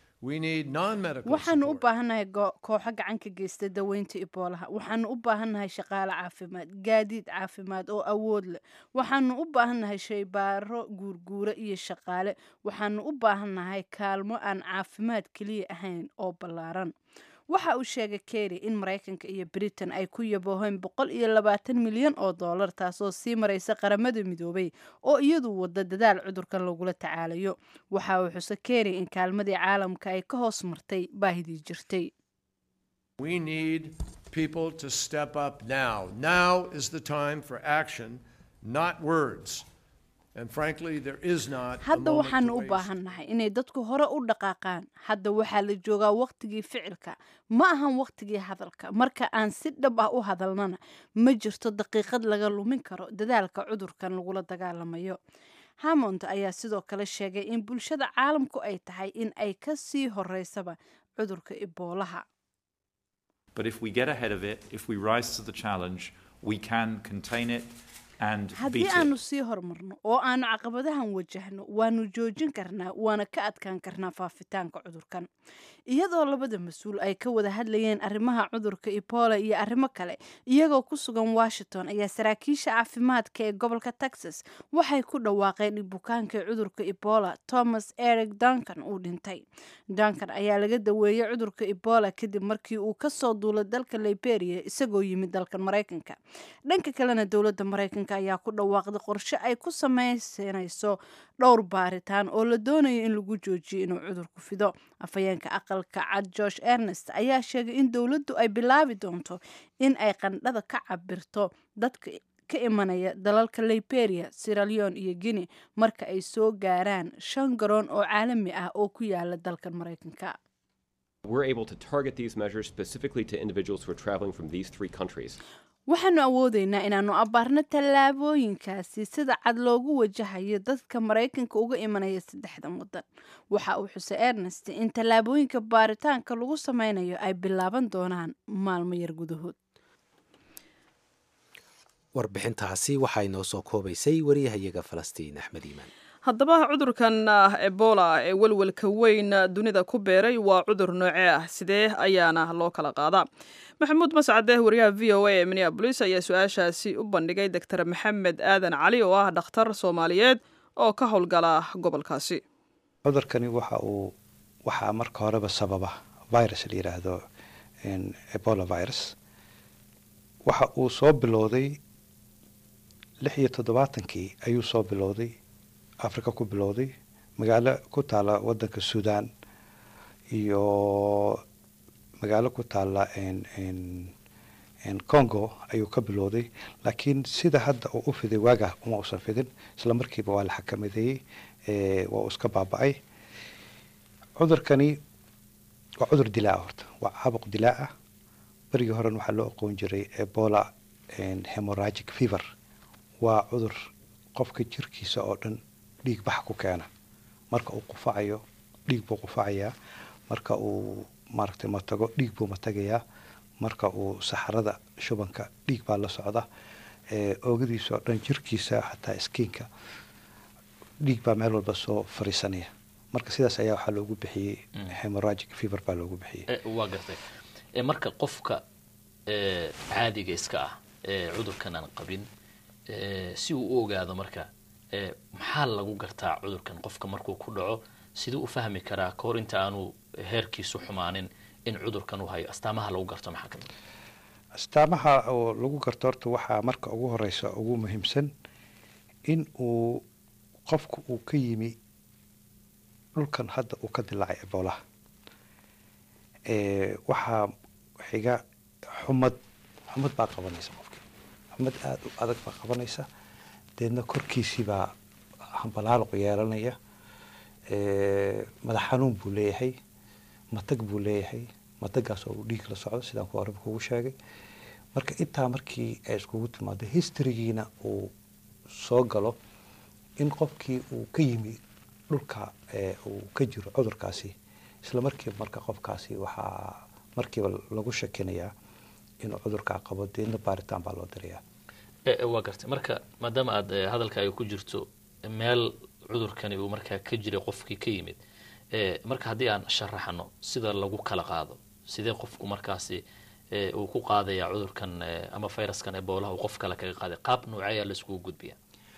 waxaanu u baahannahay kooxo gacan ka geysta daweynta iboolaha waxaanu u baahannahay shaqaale caafimaad gaadiid caafimaad oo awood leh waxaanu u baahannahay shaybaaro guurguura iyo shaqaale waxaanu u baahannahay kaalmo aan caafimaad keliya ahayn oo ballaaran waxa uu sheegay kerry in maraykanka iyo britain ay ku yabooheen boqol iyo labaatan milyan oo dollar taasoo sii maraysa qaramada midoobay oo iyadu wada dadaal cudurkan lagula tacaalayo waxa uu xuse kerry in kaalmadii caalamka ay ka hoos martay baahidii jirtay We need people to step up now. Now is the time for action, not words. And frankly, there is not a hadda moment waxaanu to u waste. baahannahay inay dadku hore u dhaqaaqaan hadda waxaa la joogaa waqtigii ficilka ma ahan waqtigii hadalka marka aan si dhab ah u hadalnana ma jirto daqiiqad laga lumin karo dadaalka cudurkan lagula dagaalamayo hammond ayaa sidoo kale sheegay in bulshada caalamku ay tahay in ay ka sii horeysaba cudurka iboolaha But if we get ahead of it, if we rise to the challenge, we can contain it and haddii beat it. aanu sii horumarno oo aanu caqabadahan wajahno waanu joojin karnaa waana ka adkaan karnaa faafitaanka cudurkan iyadoo labada mas-uul ay ka wada hadlayeen arrimaha cudurka ebola iyo arrimo kale iyagoo ku sugan washington ayaa saraakiisha caafimaadka ee gobolka texas waxay ku dhawaaqeen in bukaanka cudurka ebola thomas eric duncan uu dhintay duncan ayaa laga daweeyey cudurka ebola kadib markii uu kasoo duulay dalka liberia isagoo yimid dalkan maraykanka dhanka kalena dowladda maraykanka ayaa ku dhawaaqday qorshe ay ku sameysanayso dhowr baaritaan oo la doonayo in lagu joojiyo inuu cudurku fido afhayeenka aqalka cad george ernest ayaa sheegay in dowladdu ay bilaabi doonto in ay qandhada ka cabirto dadka ka imanaya dalalka liberia siraleon iyo guinea marka ay soo gaaraan shan garoon oo caalami ah oo ku yaala dalkan maraykanka We're able to target these measures specifically to individuals who are traveling from these three countries. waxaanu awoodeynaa inaanu abaarno tallaabooyinkaasi sida cad loogu wajahayo dadka maraykanka uga imanaya saddexdan wadan waxa uu xusay ernest in tallaabooyinka baaritaanka lagu sameynayo ay bilaaban doonaan maalmo yar gudahood warbixintaasi waxaa inoo soo koobaysay wariyahayaga falastiin axmed iimaan haddaba cudurkan ebola ee welwelka weyn dunida ku beeray waa cudur noocee ah sidee ayaana loo kala qaadaa maxamuud mascade wariyaha v o a ee minneabolis ayaa su-aashaasi u bandhigay doctor maxamed aadan cali oo ah dhakhtar soomaaliyeed oo ka howlgala gobolkaasi cudurkani waxa uu waxaa marka horeba sababa virus la yidhaahdo ebola virus waxa uu soo bilowday lix iyo toddobaatankii ayuu soo bilowday africa ku bilowday magaalo ku taala wadanka sudan iyo magaalo ku taala congo ayuu ka bilowday laakiin sida hadda uu u fiday waaga uma usan fidin isla markiiba waa la xakamadeeyey waa uu iska baaba-ay cudurkani waa cudur dilaa horta waa caabuq dilaa ah berigii horen waxaa loo aqoon jiray ebola hemoragic fever waa cudur qofka jirkiisa oo dhan dhiig bax ku keena marka uu qufacayo dhiig buu qufacayaa marka uu maaragtay matago dhiig buu matagayaa marka uu saxarada shubanka dhiig baa la socda oogadiisa oo dhan jirkiisa xataa skiinka dhiig baa meel walba soo fariisanaya marka sidaas ayaa waxaa loogu bixiyey hemoragic fever baa loogu bixiyey waa gartay marka qofka caadiga iska ah ee cudurkan aan qabin si uu u ogaado marka maxaa lagu gartaa cudurkan qofka markuu ku dhaco siduu u fahmi karaa kahor inta aanu heerkiisu xumaanin in cudurkan uu hayo astaamaha lagu garto maxaa kamid astaamaha oo lagu garto horta waxaa marka ugu horeysa ugu muhiimsan in uu qofku uu ka yimi dhulkan hadda uu ka dilaacay eboolaha waxaa xiga xumad xumad baa qabanaysa qofki xumad aada u adag baa qabanaysa deedna korkiisiibaa hambalaaloqu yeelanaya madax xanuun buu leeyahay matag buu leeyahay matagaas oo dhiig la socdo sidaan ku horeba kugu sheegay marka intaa markii ay iskugu timaado historygiina uu soo galo in qofkii uu ka yimi dhulka uu ka jiro cudurkaasi isla markiiba marka qofkaasi waxaa markiiba lagu shakinayaa inuu cudurkaa qabo deedna baaritaan baa loo dirayaa waa gartay marka maadaama aada hadalkaaga ku jirto meel cudurkani uu markaa ka jiray qofkii ka yimid marka haddii aan sharaxano sida lagu kala qaado sidee qofku markaasi uu ku qaadaya cudurkan ama fayraskan eboolaha uu qof kale kaga qaaday qaab nooceeyaa laiskugu gudbiya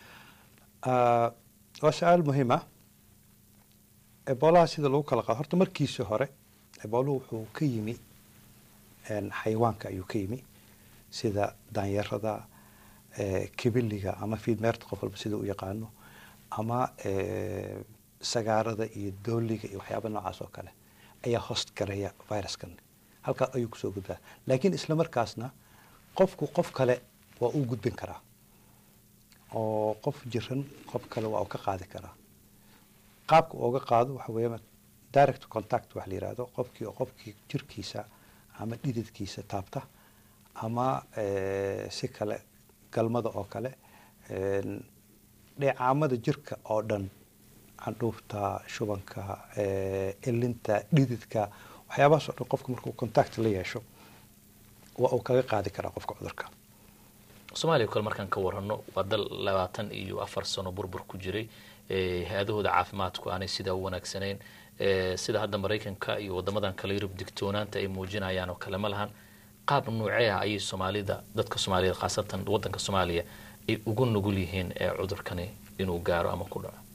waa su-aal muhiim ah eboolaha sida lagu kala qaado horta markiisii hore ebooluhu wuxuu ka yimi xayawaanka ayuu ka yimi sida daanyarada kibiliga ama fiidmeerta qof walba sida u yaqaano ama sagaarada iyo dooliga iyo waxyaaba noocaas oo kale ayaa host garaya viruskan halkaa ayuu kusoo gudbaa laakiin isla markaasna qofku qof kale waa uu gudbin karaa oo qof jiran qof kale waa uu ka qaadi karaa qaabka uga qaado waxa weeya direct contact wax la yihahdo qofkii oo qofkii jirkiisa ama dhididkiisa taabta ama si kale galmada oo kale dheecaamada jirka oo dhan candhuufta shubanka elinta dhididka waxyaabahaas oo dhan qofka markuu contact la yeesho waa uu kaga qaadi karaa qofka cudurka soomaaliya kale markaan ka warano waa dal labaatan iyo afar sano burbur ku jiray hay-adahooda caafimaadku aanay sidaa u wanaagsanayn sida hadda maraykanka iyo wadamadan kale yurub digtoonaanta ay muujinayaan oo kale ma lahan qaab nuucee ah ayay soomaalida dadka soomaaliyeed khaasatan wadanka soomaaliya ay ugu nugul yihiin ee cudurkani inuu gaaro ama ku dhaco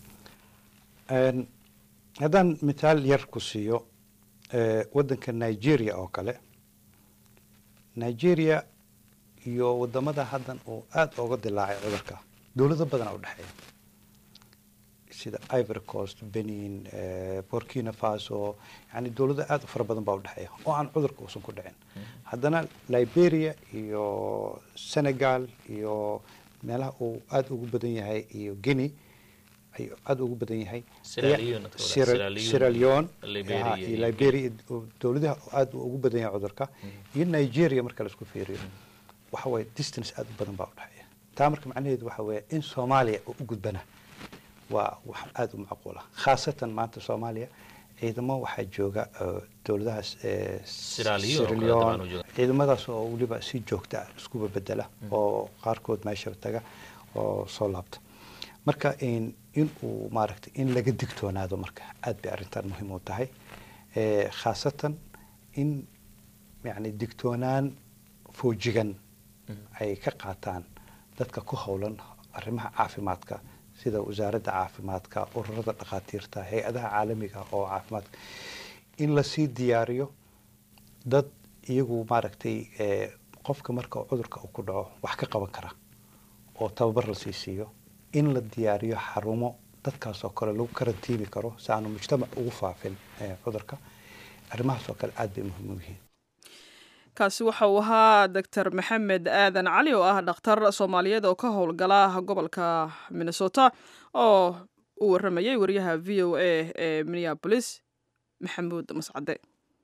haddaan mithaal yar ku siiyo waddanka nigeria oo kale nigeria iyo wadamada haddan uu aada uga dilaacay cudurka dowlado badana udhexeeya sida ivory coast benin burkina faso yani dowlado aada u fara badan baa udhexeeya oo aan cudurka uusan ku dhicin haddana liberia iyo senegal iyo meelaha uu aada ugu badan yahay iyo guinea ayuu aada ugu badan yahay sierra leone iyo liberia dowladaha aada ugu badan yahay cudurka iyo nigeria marka laisku fiiriyo waxa waye distance aada u badan baa udhexeeya taa marka macnaheedu waxa weeye in soomaaliya oo u gudbana waa wax aada u macquula khaasatan maanta soomaaliya ciidamo waxaa jooga dowladahaas sierra leone ciidamadaas oo weliba si joogta ah iskuba bedela oo qaarkood meesha taga oo soo laabta marka in uu maaragtay in laga digtoonaado marka aad bay arrintan muhiim u tahay khaasatan in yani digtoonaan foojigan ay ka qaataan dadka ku howlan arrimaha caafimaadka sida wasaaradda caafimaadka ururada dhakhaatiirta hay-adaha caalamiga oo caafimaadka in lasii diyaariyo dad iyagu maaragtay qofka marka cudurka uu ku dhaco wax ka qaban kara oo tababar lasii siiyo in la diyaariyo xarumo dadkaas oo kale lagu karantiimi karo si aanu mujtamac ugu faafin cudurka arrimahaas oo kale aada bay muhiim u yihiin kaasi waxa uu ahaa doctor maxamed aadan cali oo ah dhakhtar soomaaliyeed oo ka howlgala gobolka minnesota oo uu waramayay wariyaha v o a ee minneabolis maxamuud mascade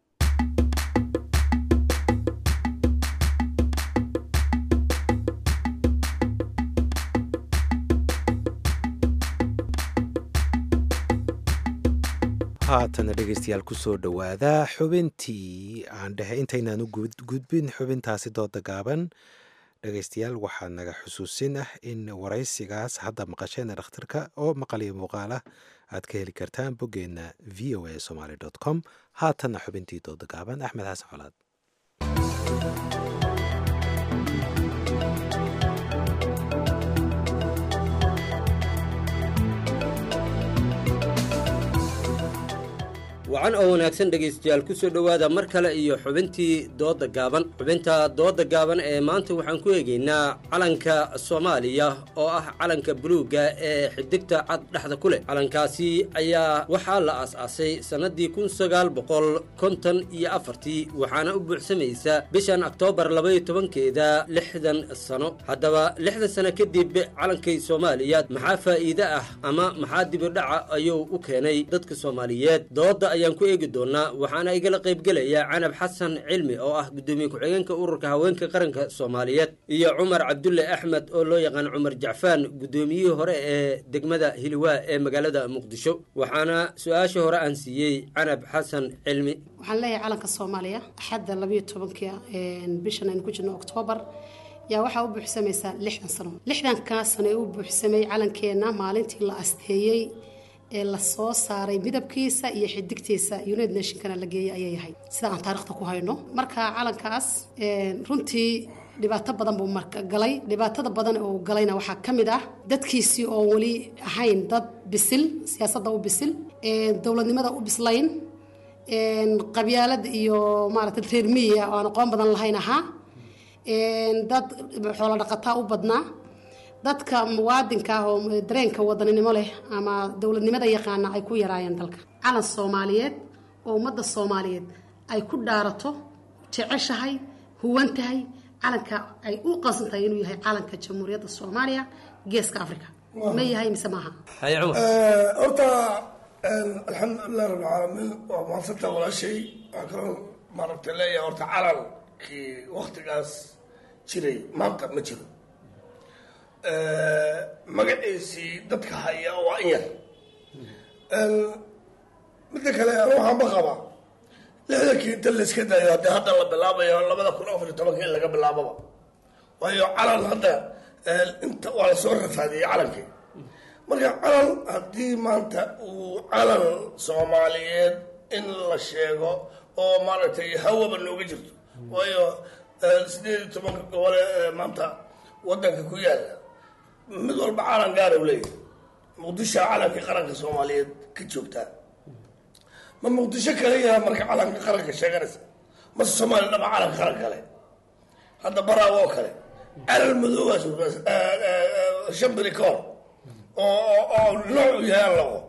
haatana dhegeystayaal kusoo dhowaada xubintii aan dhehe intaynaan u gudbin xubintaasi dooda gaaban dhegeystayaal waxaa naga xusuusin ah in waraysigaas hadda maqasheen dhakhtarka oo maqal iyo muuqaal ah aad ka heli kartaan boggeenna v o a somaly com haatanna xubintii dooda gaaban axmed xasan colaad wacan oo wanaagsan dhegaystayaal ku soo dhowaada mar kale iyo xubintii dooda gaaban xubinta dooda gaaban ee maanta waxaan ku eegaynaa calanka soomaaliya oo ah calanka buluugga ee xidigta cad dhexda ku leh calankaasi ayaa waxaa la aas-aasay sannadii kun sagaal boqol konton iyo afartii waxaana u buuxsamaysa bishan oktoobar labaiyo tobankeeda lixdan sano haddaba lixdan sano kadib calankay soomaaliya maxaa faa'iide ah ama maxaa dibidhaca ayuu u keenay dadka soomaaliyeed dooda ayaan ku eegi doonaa waxaana igala qaybgelaya canab xasan cilmi oo ah guddoomiye ku-xigeenka ururka haweenka qaranka soomaaliyeed iyo cumar cabdulle axmed oo loo yaqaan cumar jacfaan guddoomiyihii hore ee degmada hiliwaa ee magaalada muqdisho waxaana su-aasha hore aan siiyey canab xasan cilmi waxaan leeyahay calanka soomaaliya axadda labayo tobanka bishan aynu ku jirno oktoobar yaa waxaa u buuxsamaysaa lixdan sano lixdankaa sano ee u buuxsamay calankeenna maalintii la asteeyey ee lasoo saaray midabkiisa iyo xidigtiisa united nationkana la geeyay ayay ahayd sida aan taarikhda ku hayno marka calankaas runtii dhibaato badan buu marka galay dhibaatada badan oo galayna waxaa ka mid ah dadkiisii oo weli ahayn dad bisil siyaasadda u bisil dowladnimada u bislayn qabyaalad iyo maaragtay reer miyiga oo aan aqoon badan lahayn ahaa dad xoolo dhaqataa u badnaa dadka muwaadinka ah oo dareenka wadaninimo leh ama dowladnimada yaqaana ay ku yaraayeen dalka calan soomaaliyeed oo ummadda soomaaliyeed ay ku dhaarato jeceshahay huwan tahay calanka ay u qasan tahay inuu yahay calanka jamhuuriyadda soomaaliya geeska africa ma yahay mise maaha horta alxamdulilah rabbilcaalamiin waa mahadsantaa walaashay waxaa kaloo maaragtay leeyahay horta calankii waktigaas jiray maanta ma jiro magaciisii dadka haya waa in yar midda kale anu waxaan ba qabaa lixdankii inta layska dayo haddii hadda la bilaabayo labada kun afar iyo tobanka in laga bilaababa waayo calan hadda inta waa lasoo rafaadiyey calankii marka calan haddii maanta uu calan soomaaliyeed in la sheego oo maaragtay hawaba nooga jirto waayo sideed iyo tobanka gobole ee maanta wadanka ku yaala mid walba calan gaara u leeyahay muqdisho calankii qaranka soomaaliyeed ka joogtaa ma muqdisho kale yaha marka calanka qaranka sheeganaysa mase soomaaliya dhaba calanka qaran kale hadda baraawo oo kale calal madoobaas shan beri ka hor oo oo nooc u yahay aan laqo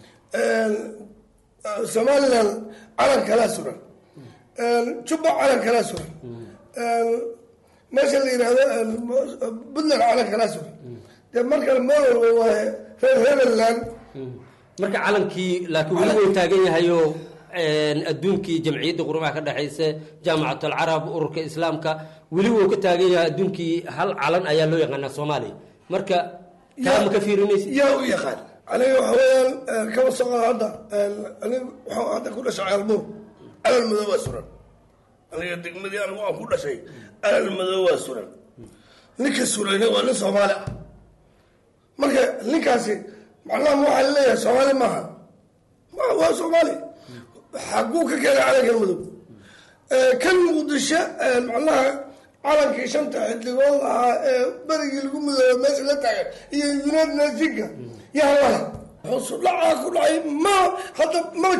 somaliland calan kalaa suran jubba calan kalaa suran meesha la yidhahdo puntland calan kalaa suran dee markale moolway waaye reer hebeland marka calankii laakiin weli wuu taagan yahayoo adduunkii jamciyadda qurumaha ka dhexaysa jaamacat alcarab ururka islaamka weli wuu ka taagan yahay adduunkii hal calan ayaa loo yaqaanaa soomaaliya marka kaa ma ka fiirinaysa yaa u yaqaan aniga waxa weeyaan kaba socda hadda aniga waxaan hadda ku dhashay caalmuur calal madow waa suran aniga degmadii anigu aan ku dhashay calal madow waa suran ninka surayna waa nin soomaali ah marka ninkaasi macnaha waxaa laleeyahay soomaali maaha ma waa soomaali xaguu ka keenay calankan madow kan muqdisho macnaha calankii shanta xildhigood ahaa ee berigii lagu midooba meesha la taagan iyo united nationka yaa lale hoosu dhacaa ku dhacay ma hadda maba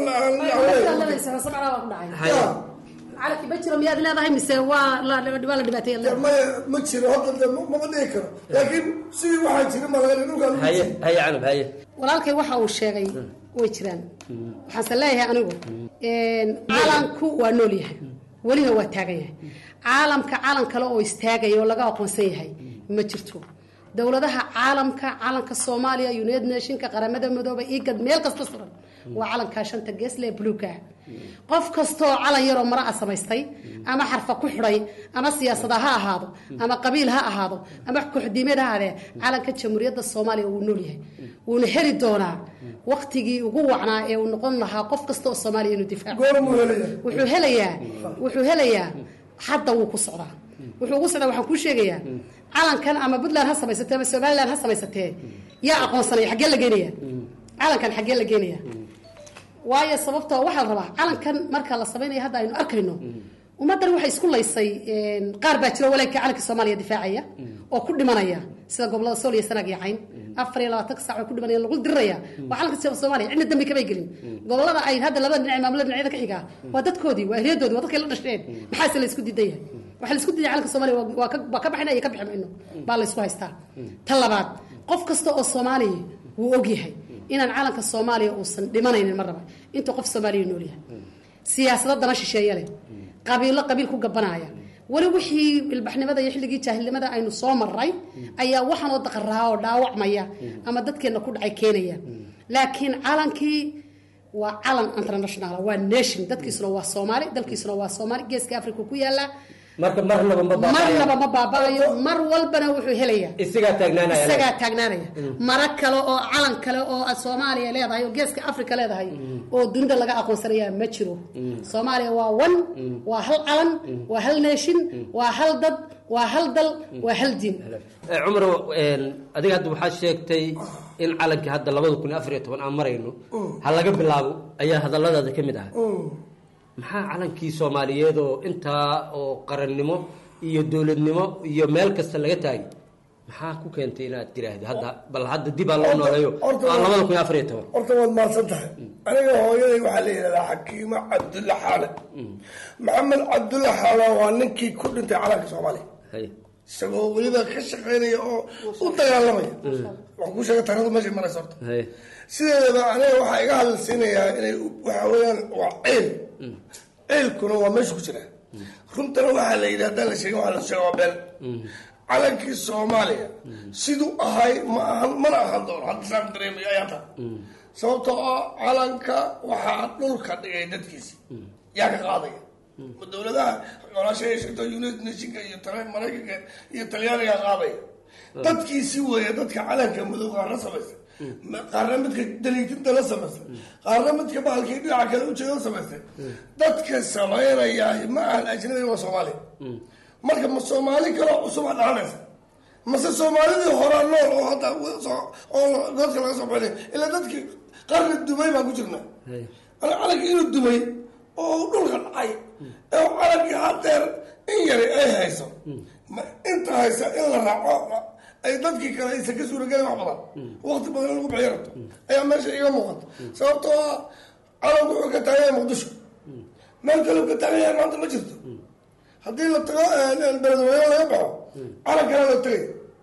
calanki ma jiro miyaad leedahay mise waa la waa la dhibaateeya maya ma jiro hadda de mama dhihi karo laakiin sidii waxaa jira malaga dhulkaa lagu haye haye canab haye walaalkay waxa uu sheegay way jiraan waxaanse leeyahay anigu calanku waa nool yahay welina waa taagan yahay caalamka calan kale oo istaagaya oo laga aqoonsan yahay ma jirto dowladaha caalamka calanka soomaaliya united nationka qaramada midooba igad meel kasta suran waa calankaa shanta geesle ee buluuga ah qof kastoo calan yaroo mara a samaystay ama xarfa ku xidhay ama siyaasada ha ahaado ama qabiil ha ahaado ama kuxdiimeed ha ahaadee calanka jamhuuriyadda soomaaliya wuu nool yahay wuuna heli doonaa waktigii ugu wacnaa ee uu noqon lahaa qof kasta oo soomaaliya inuu difaaco wuxuu helayaa wuxuu helayaa hadda wuu ku socdaa wuxuu ugu socdaa waxaan kuu sheegayaa calankan ama puntland ha samaysatee ama somaliland ha samaysatee yaa aqoonsanaya xaggee la geenaya calankan xaggee la geenaya waayo sababtoo waxaa la rabaa calankan marka la samaynayo hadda aynu arkayno ummaddan waxay isku laysay qaar baa jiro walaalkii calanka soomaaliya difaacaya oo ku dhimanaya sida gobolada sool iyo sanaag iyo cayn afar iyo labaatanka saac oo ku dhimanaya lagu diriraya waa calanka soomaaliya cidna dambi kamay gelin gobolada ay hadda labada dhinac maamulada dhinacyada ka xigaa waa dadkoodii waa eryadoodii waa dadkay la dhasheen maxaase la isku diidan yahay waxaa la isku diiday calanka soomaaliya waa ka waa ka baxina iyo ka bixi mayno baa la isku haystaa ta labaad qof kasta oo soomaaliya wuu ogyahay inaan calanka soomaaliya uusan dhimanaynin mar raba intuu qof soomaaliya nool yahay siyaasado dana shisheeye leh qabiilo qabiil ku gabanaya weli wixii ilbaxnimada iyo xilligii jaahilnimada aynu soo maray ayaa waxaanoo daqaraa oo dhaawacmaya ama dadkeenna ku dhacay keenaya laakiin calankii waa calan international waa nation dadkiisuna waa soomaali dalkiisuna waa soomaali geeska africa ku yaala marka marnaba ma marnaba ma baaba'ayo mar walbana wuxuu helayaa isagaa taagnaanaya isagaa taagnaanaya mara kale oo calan kale oo soomaaliya leedahay oo geeska africa leedahay oo dunida laga aqoonsanayaa ma jiro soomaaliya waa one waa hal calan waa hal nation waa hal dad waa hal dal waa hal diin cumar adiga hadda waxaad sheegtay in calankii hadda labada kun iyo afar iyo toban aan marayno ha laga bilaabo ayaa hadalladaada ka mid ah maxaa calankii soomaaliyeed oo intaa oo qarannimo iyo dowladnimo iyo meel kasta laga taagay maxaa ku keentay inaad tiraahdo hadda bal hadda dib aa loo nooleeyo aan labada kun iyo afar iyo toban horta waad mahadsan tahay aniga hooyaday waxaa la yidhahdaa xakiimo cabdulla xaale maxamed cabdulla xaale waa ninkii ku dhintay calanka soomaaliya isagoo weliba ka shaqaynaya oo u dagaalamaya waxaan ku sheegay taarikhdu meeshay maraysa horta sideedaba aniga waxaa iga hadalsiinayaa inay waxa weeyaan waa ceel ceelkuna waa meesha ku jira runtana waxaa la yidhi haddaan la sheegin waxaa la sheega waa been calankii soomaaliya siduu ahay ma ahan mana ahan doono hadda saan dareemayo ayaa taa sababtoo ah calanka waxaa dhulka dhigay dadkiisi yaa ka qaadaya ma dowladaha colaasha sheegto united nationka iyo maraykanka iyo talyaaniga qaadaya dadkiisi weeye dadka calanka madow qaarna samaysta qaarna midka daliitinta la samaystay qaarna midka bahalkii dhinaca kale ujeeda samaystay dadka samaynaya ma ahan ajnabi waa soomaaliya marka ma soomaali kaloo cusuba dhalanaysa mase soomaalidii horaa nool oo hadda oo dadka laga soo baxinay ilaa dadkii qarni dumay baan ku jirna ana calankii inuu dumay oo dhulka dhacay ee calankii hadeer in yari ay hayso ma inta haysa in la raaco ay dadkii kale aysan ka suuragelin wax badan waqti badan in lagu bixiyo rabto ayaa meesha iga muuqata sababtoo ah calanku wuxuu ka taagan yahay muqdisho meel kale uu ka taagan yahay maanta ma jirto haddii la tago beledweyne laga baxo calan kale la tagay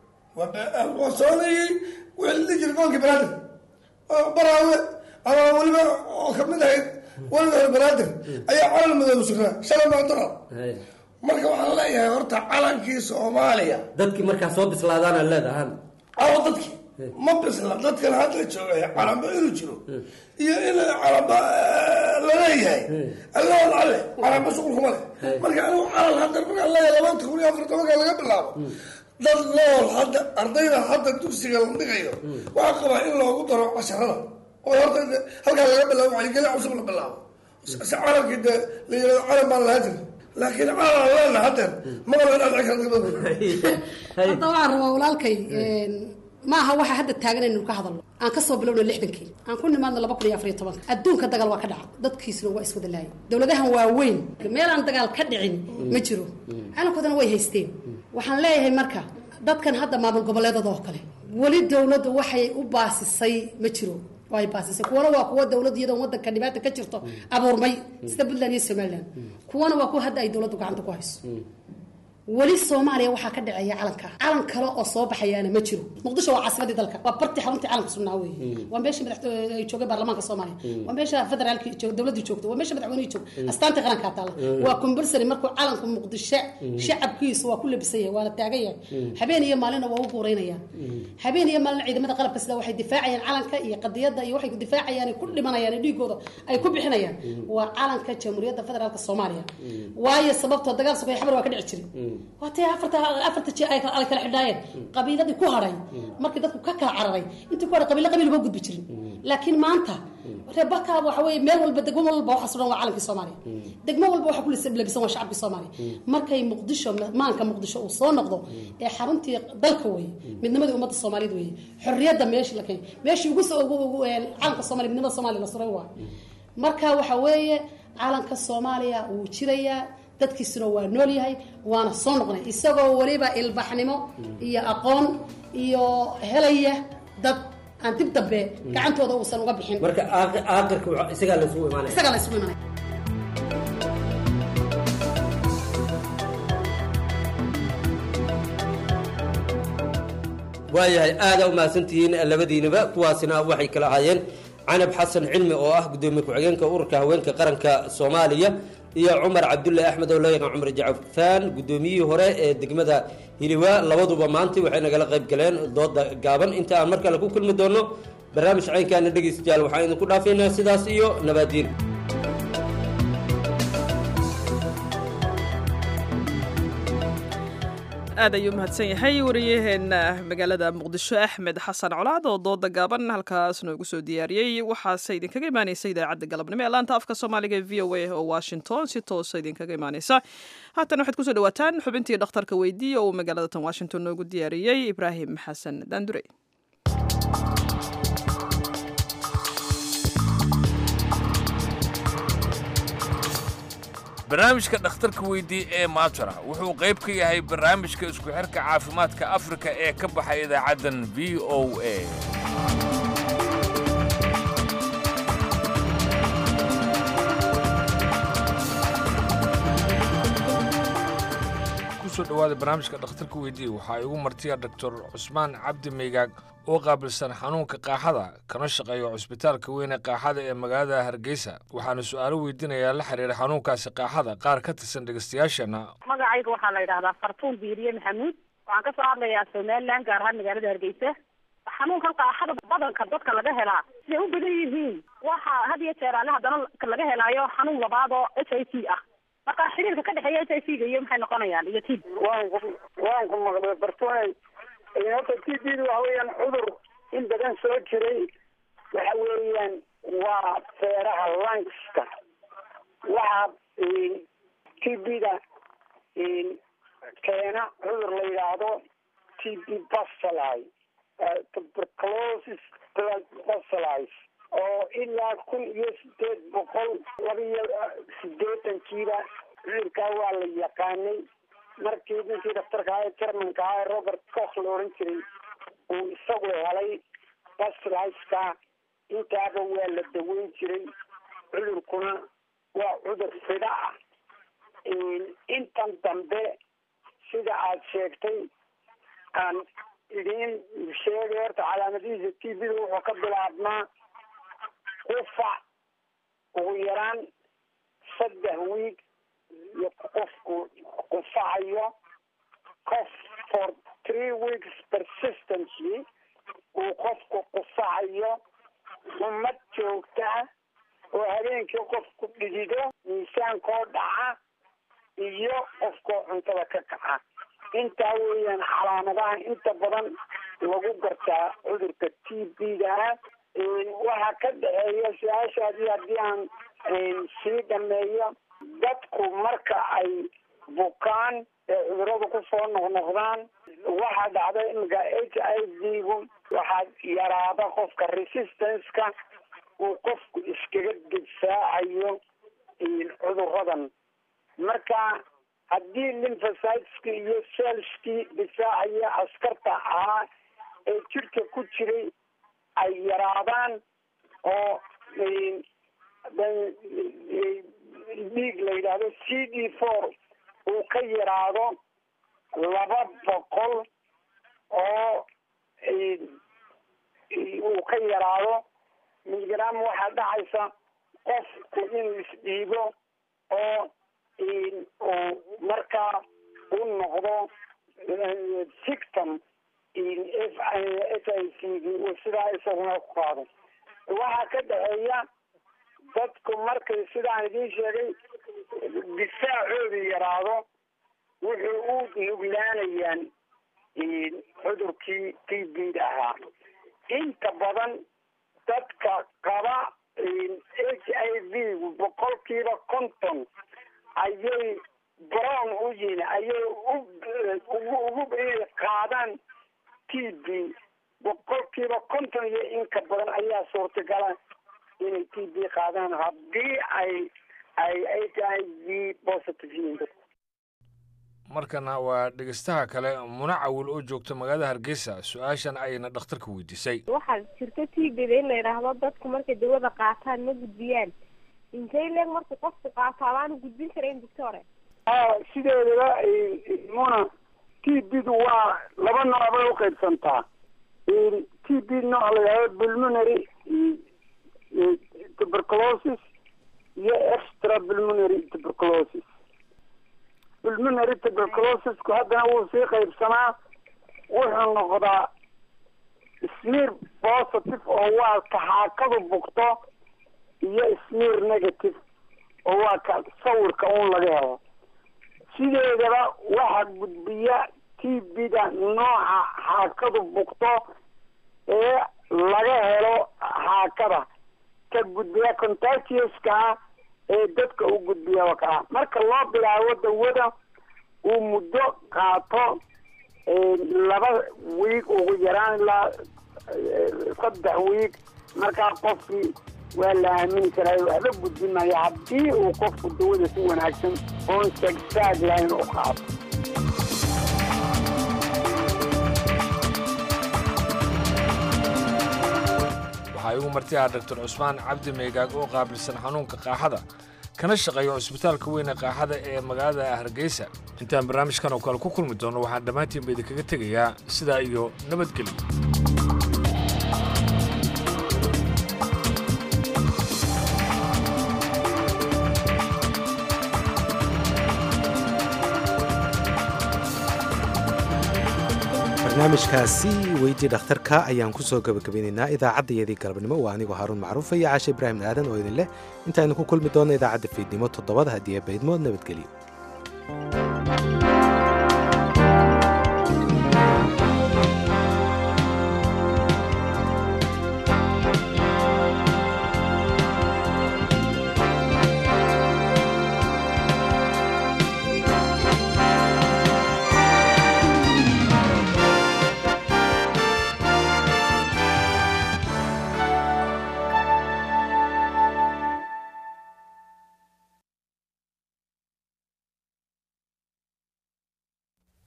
waa soconayay wixii la dhihi jiray gobolkii banaadir baraawe ama weliba oo kamid ahayd weliga hore banaadir ayaa calan madooba sugnaa shalay maadora marka waxaan leeyahay horta calankii soomaaliya dadkii markaa soo bislaadaana leedahan awo dadkii ma bisla dadkan hadla joogay calamba inuu jiro iyo in calamba laleeyahay allahood alle calamba shuqulkuma leh marka anigu calal hadda markaan leeyahay labanta kun iyo afar tobanka laga bilaabo dad nool hadda ardayda hadda dugsiga la dhigayo waxaa qabaa in loogu daro casharada oo horta halkaa laga bilaabo wacyigelin cusub la bilaabo si calankii dee la yirahdo calan baan lahaa jira laakiin calan leena haddeer maba la dhaadhici karta hadda waxaan rabaa walaalkay ma aha waxa hadda taagan inaynu ka hadalno aan kasoo bilowna lixdankii aan ku nimaadno laba kun iyo afar iyo tobanka adduunka dagaal waa ka dhaca dadkiisuna waa iswada laayay dowladahan waaweyn meel aan dagaal ka dhicin ma jiro calankoodana way haysteen waxaan leeyahay marka dadkan hadda maamul goboleedada oo kale weli dowladdu waxay u baasisay ma jiro way baasisay kuwana waa kuwa dowlad iyadoo wadanka dhibaata ka jirto abuurmay sida puntland iyo somaliland kuwana waa kuwa hadda ay dowladdu gacanta ku hayso weli soomaaliya waxaa ka dhaceeya calanka calan kale oo soo baxayaana ma jiro muqdisho waa caasimadii dalka waa bartii xaruntii calanka sugnaa wey waa meesha madaxtooy ay joogay baarlamaanka soomaaliya waa meesha federaalki dowladii joogto waa meesha madaxweynihii joogto astaantii qarankaa taalla waa compulsory markuu calanka muqdisho shacabkiisa waa ku labisan yahay waana taagan yahay habeen iyo maalina waa u guuraynayaan habeen iyo maalina ciidamada qalabka sida waxay difaacayaan calanka iyo qadiyadda iyo waxay difaacayaan ku dhimanayaan dhiigooda ay ku bixinayaan waa calanka jamhuuriyadda federaalka soomaaliya waayo sababtoo dagaal sugay xabar waa ka dhici jiray waatee afarta afarta jir ay kala xidhaayeen qabiiladii ku hadhay markii dadku ka kala cararay intii ku hadhay qabiilo qabiil uma gudbi jirin laakiin maanta reebaka waxa weeye meel walba degmo walba waxa sugan waa calankii soomaaliya degmo walba waxa ku labisan waa shacabkii soomaaliya markay muqdisho maanka muqdisho uu soo noqdo ee xaruntii dalka weeye midnimadii ummadda soomaaliyeed weeye xorriyadda meeshii la keenay meeshii ugu soo ugu calanka soomaaliya midnimada soomaaliya la suray waa marka waxa weeye calanka soomaaliya wuu jirayaa dadkiisuna waa nool yahay waana soo noqnay isagoo weliba ilbaxnimo iyo aqoon iyo helaya dad aan dib dambe gacantooda uusan uga bixin marka aakirka isagaa la isugu imaanaya isagaa la isugu imaanaya waayahay aadaa umahadsantihiin labadiinaba kuwaasina waxay kala ahaayeen canab xasan cilmi oo ah gudoomiye ku-xigeenka ururka haweenka qaranka soomaaliya iyo cumar cabdulle axmed oo loo yaqaan cumar jacfaan guddoomiyihii hore ee degmada hiliwaa labaduba maanta waxay nagala qayb galeen dooda gaaban inta aan mar kale ku kulmi doono barnaamij caynkaana dhegaystayaal waxaan idinku dhaafaynaa sidaas iyo nabaadiin aad ayuu mahadsan yahay wariyaheena magaalada muqdisho axmed xasan colaad oo dooda gaaban halkaas noogu soo diyaariyey waxaase idinkaga imaaneysa idaacadda galabnimo ee laanta afka soomaaliga ee v o a oo washington si toosa idinkaga imaaneysa haatan waxaad kusoo dhawaataan xubintii dhakhtarka weydiiya oo magaalada tan washington noogu diyaariyey ibraahim xasan daandure barnaamijka dhakhtarka weydii ee maatara wuxuu qayb ka yahay barnaamijka isku xirka caafimaadka afrika ee ka baxay idaacaddan v o a kusoo dhowaada barnaamijka dhakhtarka weydii waxaa igu martiya doctor cusmaan cabdi meygaag oo qaabilsan xanuunka qaaxada kana shaqeeya cusbitaalka weyn ee qaaxada ee magaalada hargeysa waxaana su-aalo weydiinayaa la xiriira xanuunkaasi qaaxada qaar ka tirsan dhegeystayaashana magacayga waxaa la yidhahdaa fartuun biiriye maxamuud waxaan kasoo hadlayaa somaliland gaar ahaan magaalada hargeysa xanuunkan qaaxada badanka dadka laga helaa siday u badan yihiin waxaa had iyo jeer alle haddana laga helaayo xanuun labaad oo h i c ah marka xiriirka ka dhexeeya h i c ga iyo maxay noqonayaan iyo tib waan ku waan ku maqlay fartuunay horta t b da waxa weeyaan cudur in badan soo jiray waxa weeyaan waa feeraha langska waxa t b da keena cudur la yidhaahdo t b bacilli tuberculosis bacillis oo ilaa kun iyo sideed boqol laba iyo sideetankiiba cudurkaa waa la yaqaanay markii ninkii daktarka aha ee germanka aha ee robert cox la oran jiray uu isagu helay bacilliska intaaba waa la daweyn jiray cudurkuna waa cudur fidha ah intan dambe sida aad sheegtay aan idiin sheegay horta calaamadihiisa t v da wuxuu ka bilaabmaa qufac ugu yaraan saddex wiig iyo qofku qufacayo qof for three weeks persistently uu qofku qufacayo xumad joogta ah oo habeenkii qofku dhidido miisaankoo dhaca iyo qofkoo cuntada ka kaca intaa weeyaan calaamadaha inta badan lagu gartaa cudurka t b da ah waxaa ka dhexeeya su-aashaadii haddii aan sii dhameeyo dadku marka ay bukaan ee cuduradu kusoo noqnoqdaan waxaa dhacda imika h i v gu waxaa yaraada qofka resistance-ka uu qofku iskaga difaacayo cuduradan marka haddii lymphocyteski iyo cellskii difaacaya askarta ahaa ee jirka ku jiray ay yaraadaan oo dhiig la yidhaahdo c d four uu ka yaraado laba boqol oo uu ka yaraado miligram waxaa dhacaysa qofku inuu isdhiibo oo uu markaa u noqdo victim f i c d uu sidaa isaguna ku qaado waxaa ka dhexeeya dadku markay sidaan idiin sheegay difaacoodu yaraado wuxuu u nuglaanayaan cudurkii t b da ahaa inta badan dadka qaba h i v boqolkiiba konton ayay brown u yihin ayay ugu inay qaadaan t b boqolkiiba konton iyo inka badan ayaa suurtagala inay t b qaadaan haddii ay ay h i v positive yihiin dadku markana waa dhegeystaha kale muna cawil oo joogta magaalada hargeysa su-aashan ayna dhakhtarka weydiisay waxaa jirta t b da in la yidhaahdo dadku markay dawada qaataan ma gudbiyaan intay leeg markuu qofku qaato abaanu gudbin karayn doctore sideedaba muna t b du waa laba nooc bay uqaybsantaa t b nooc la yidhahdo pulmonary tuberculosis iyo extra pulmonary tuberculosis pulmonary tuberculosisku haddana wuu sii qaybsamaa wuxuu noqdaa smear positive oo waa kaxaakadu bugto iyo smear negative oo waa ka sawirka un laga helo sideedaba waxaa gudbiya t b da nooca xaakadu bugto ee laga helo xaakada ka gudbiya contagioska ah ee dadka u gudbiya kaa marka loo bilaabo dawada uu muddo qaato laba wiig ugu yaraan ilaa saddex wiig markaa qofkii waa la aamini karaa waxba gudbin maayo haddii uu qofku dawada si wanaagsan oon sagsaag lahayn u qaato waxaa igu marti ah doctor cusmaan cabdi meegaag oo qaabilsan xanuunka qaaxada kana shaqeeya cusbitaalka weyn ee qaaxada ee magaalada hargeysa intaan barnaamijkan oo kale ku kulmi doono waxaan dhammaantiinba idinkaga tegayaa sidaa iyo nabadgelyo barnaamijkaasi weydii dhakhtarka ayaan ku soo gabagabeynaynaa idaacaddayadii galabnimo waa anigoo haaruun macruufa iyo caashe ibraahim aadan oo idin leh intaaynu ku kulmi doonna idaacadda fiidnimo toddobada haddii baydmood nabadgelyo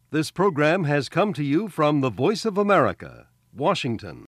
This program has come to you from the Voice of America, Washington.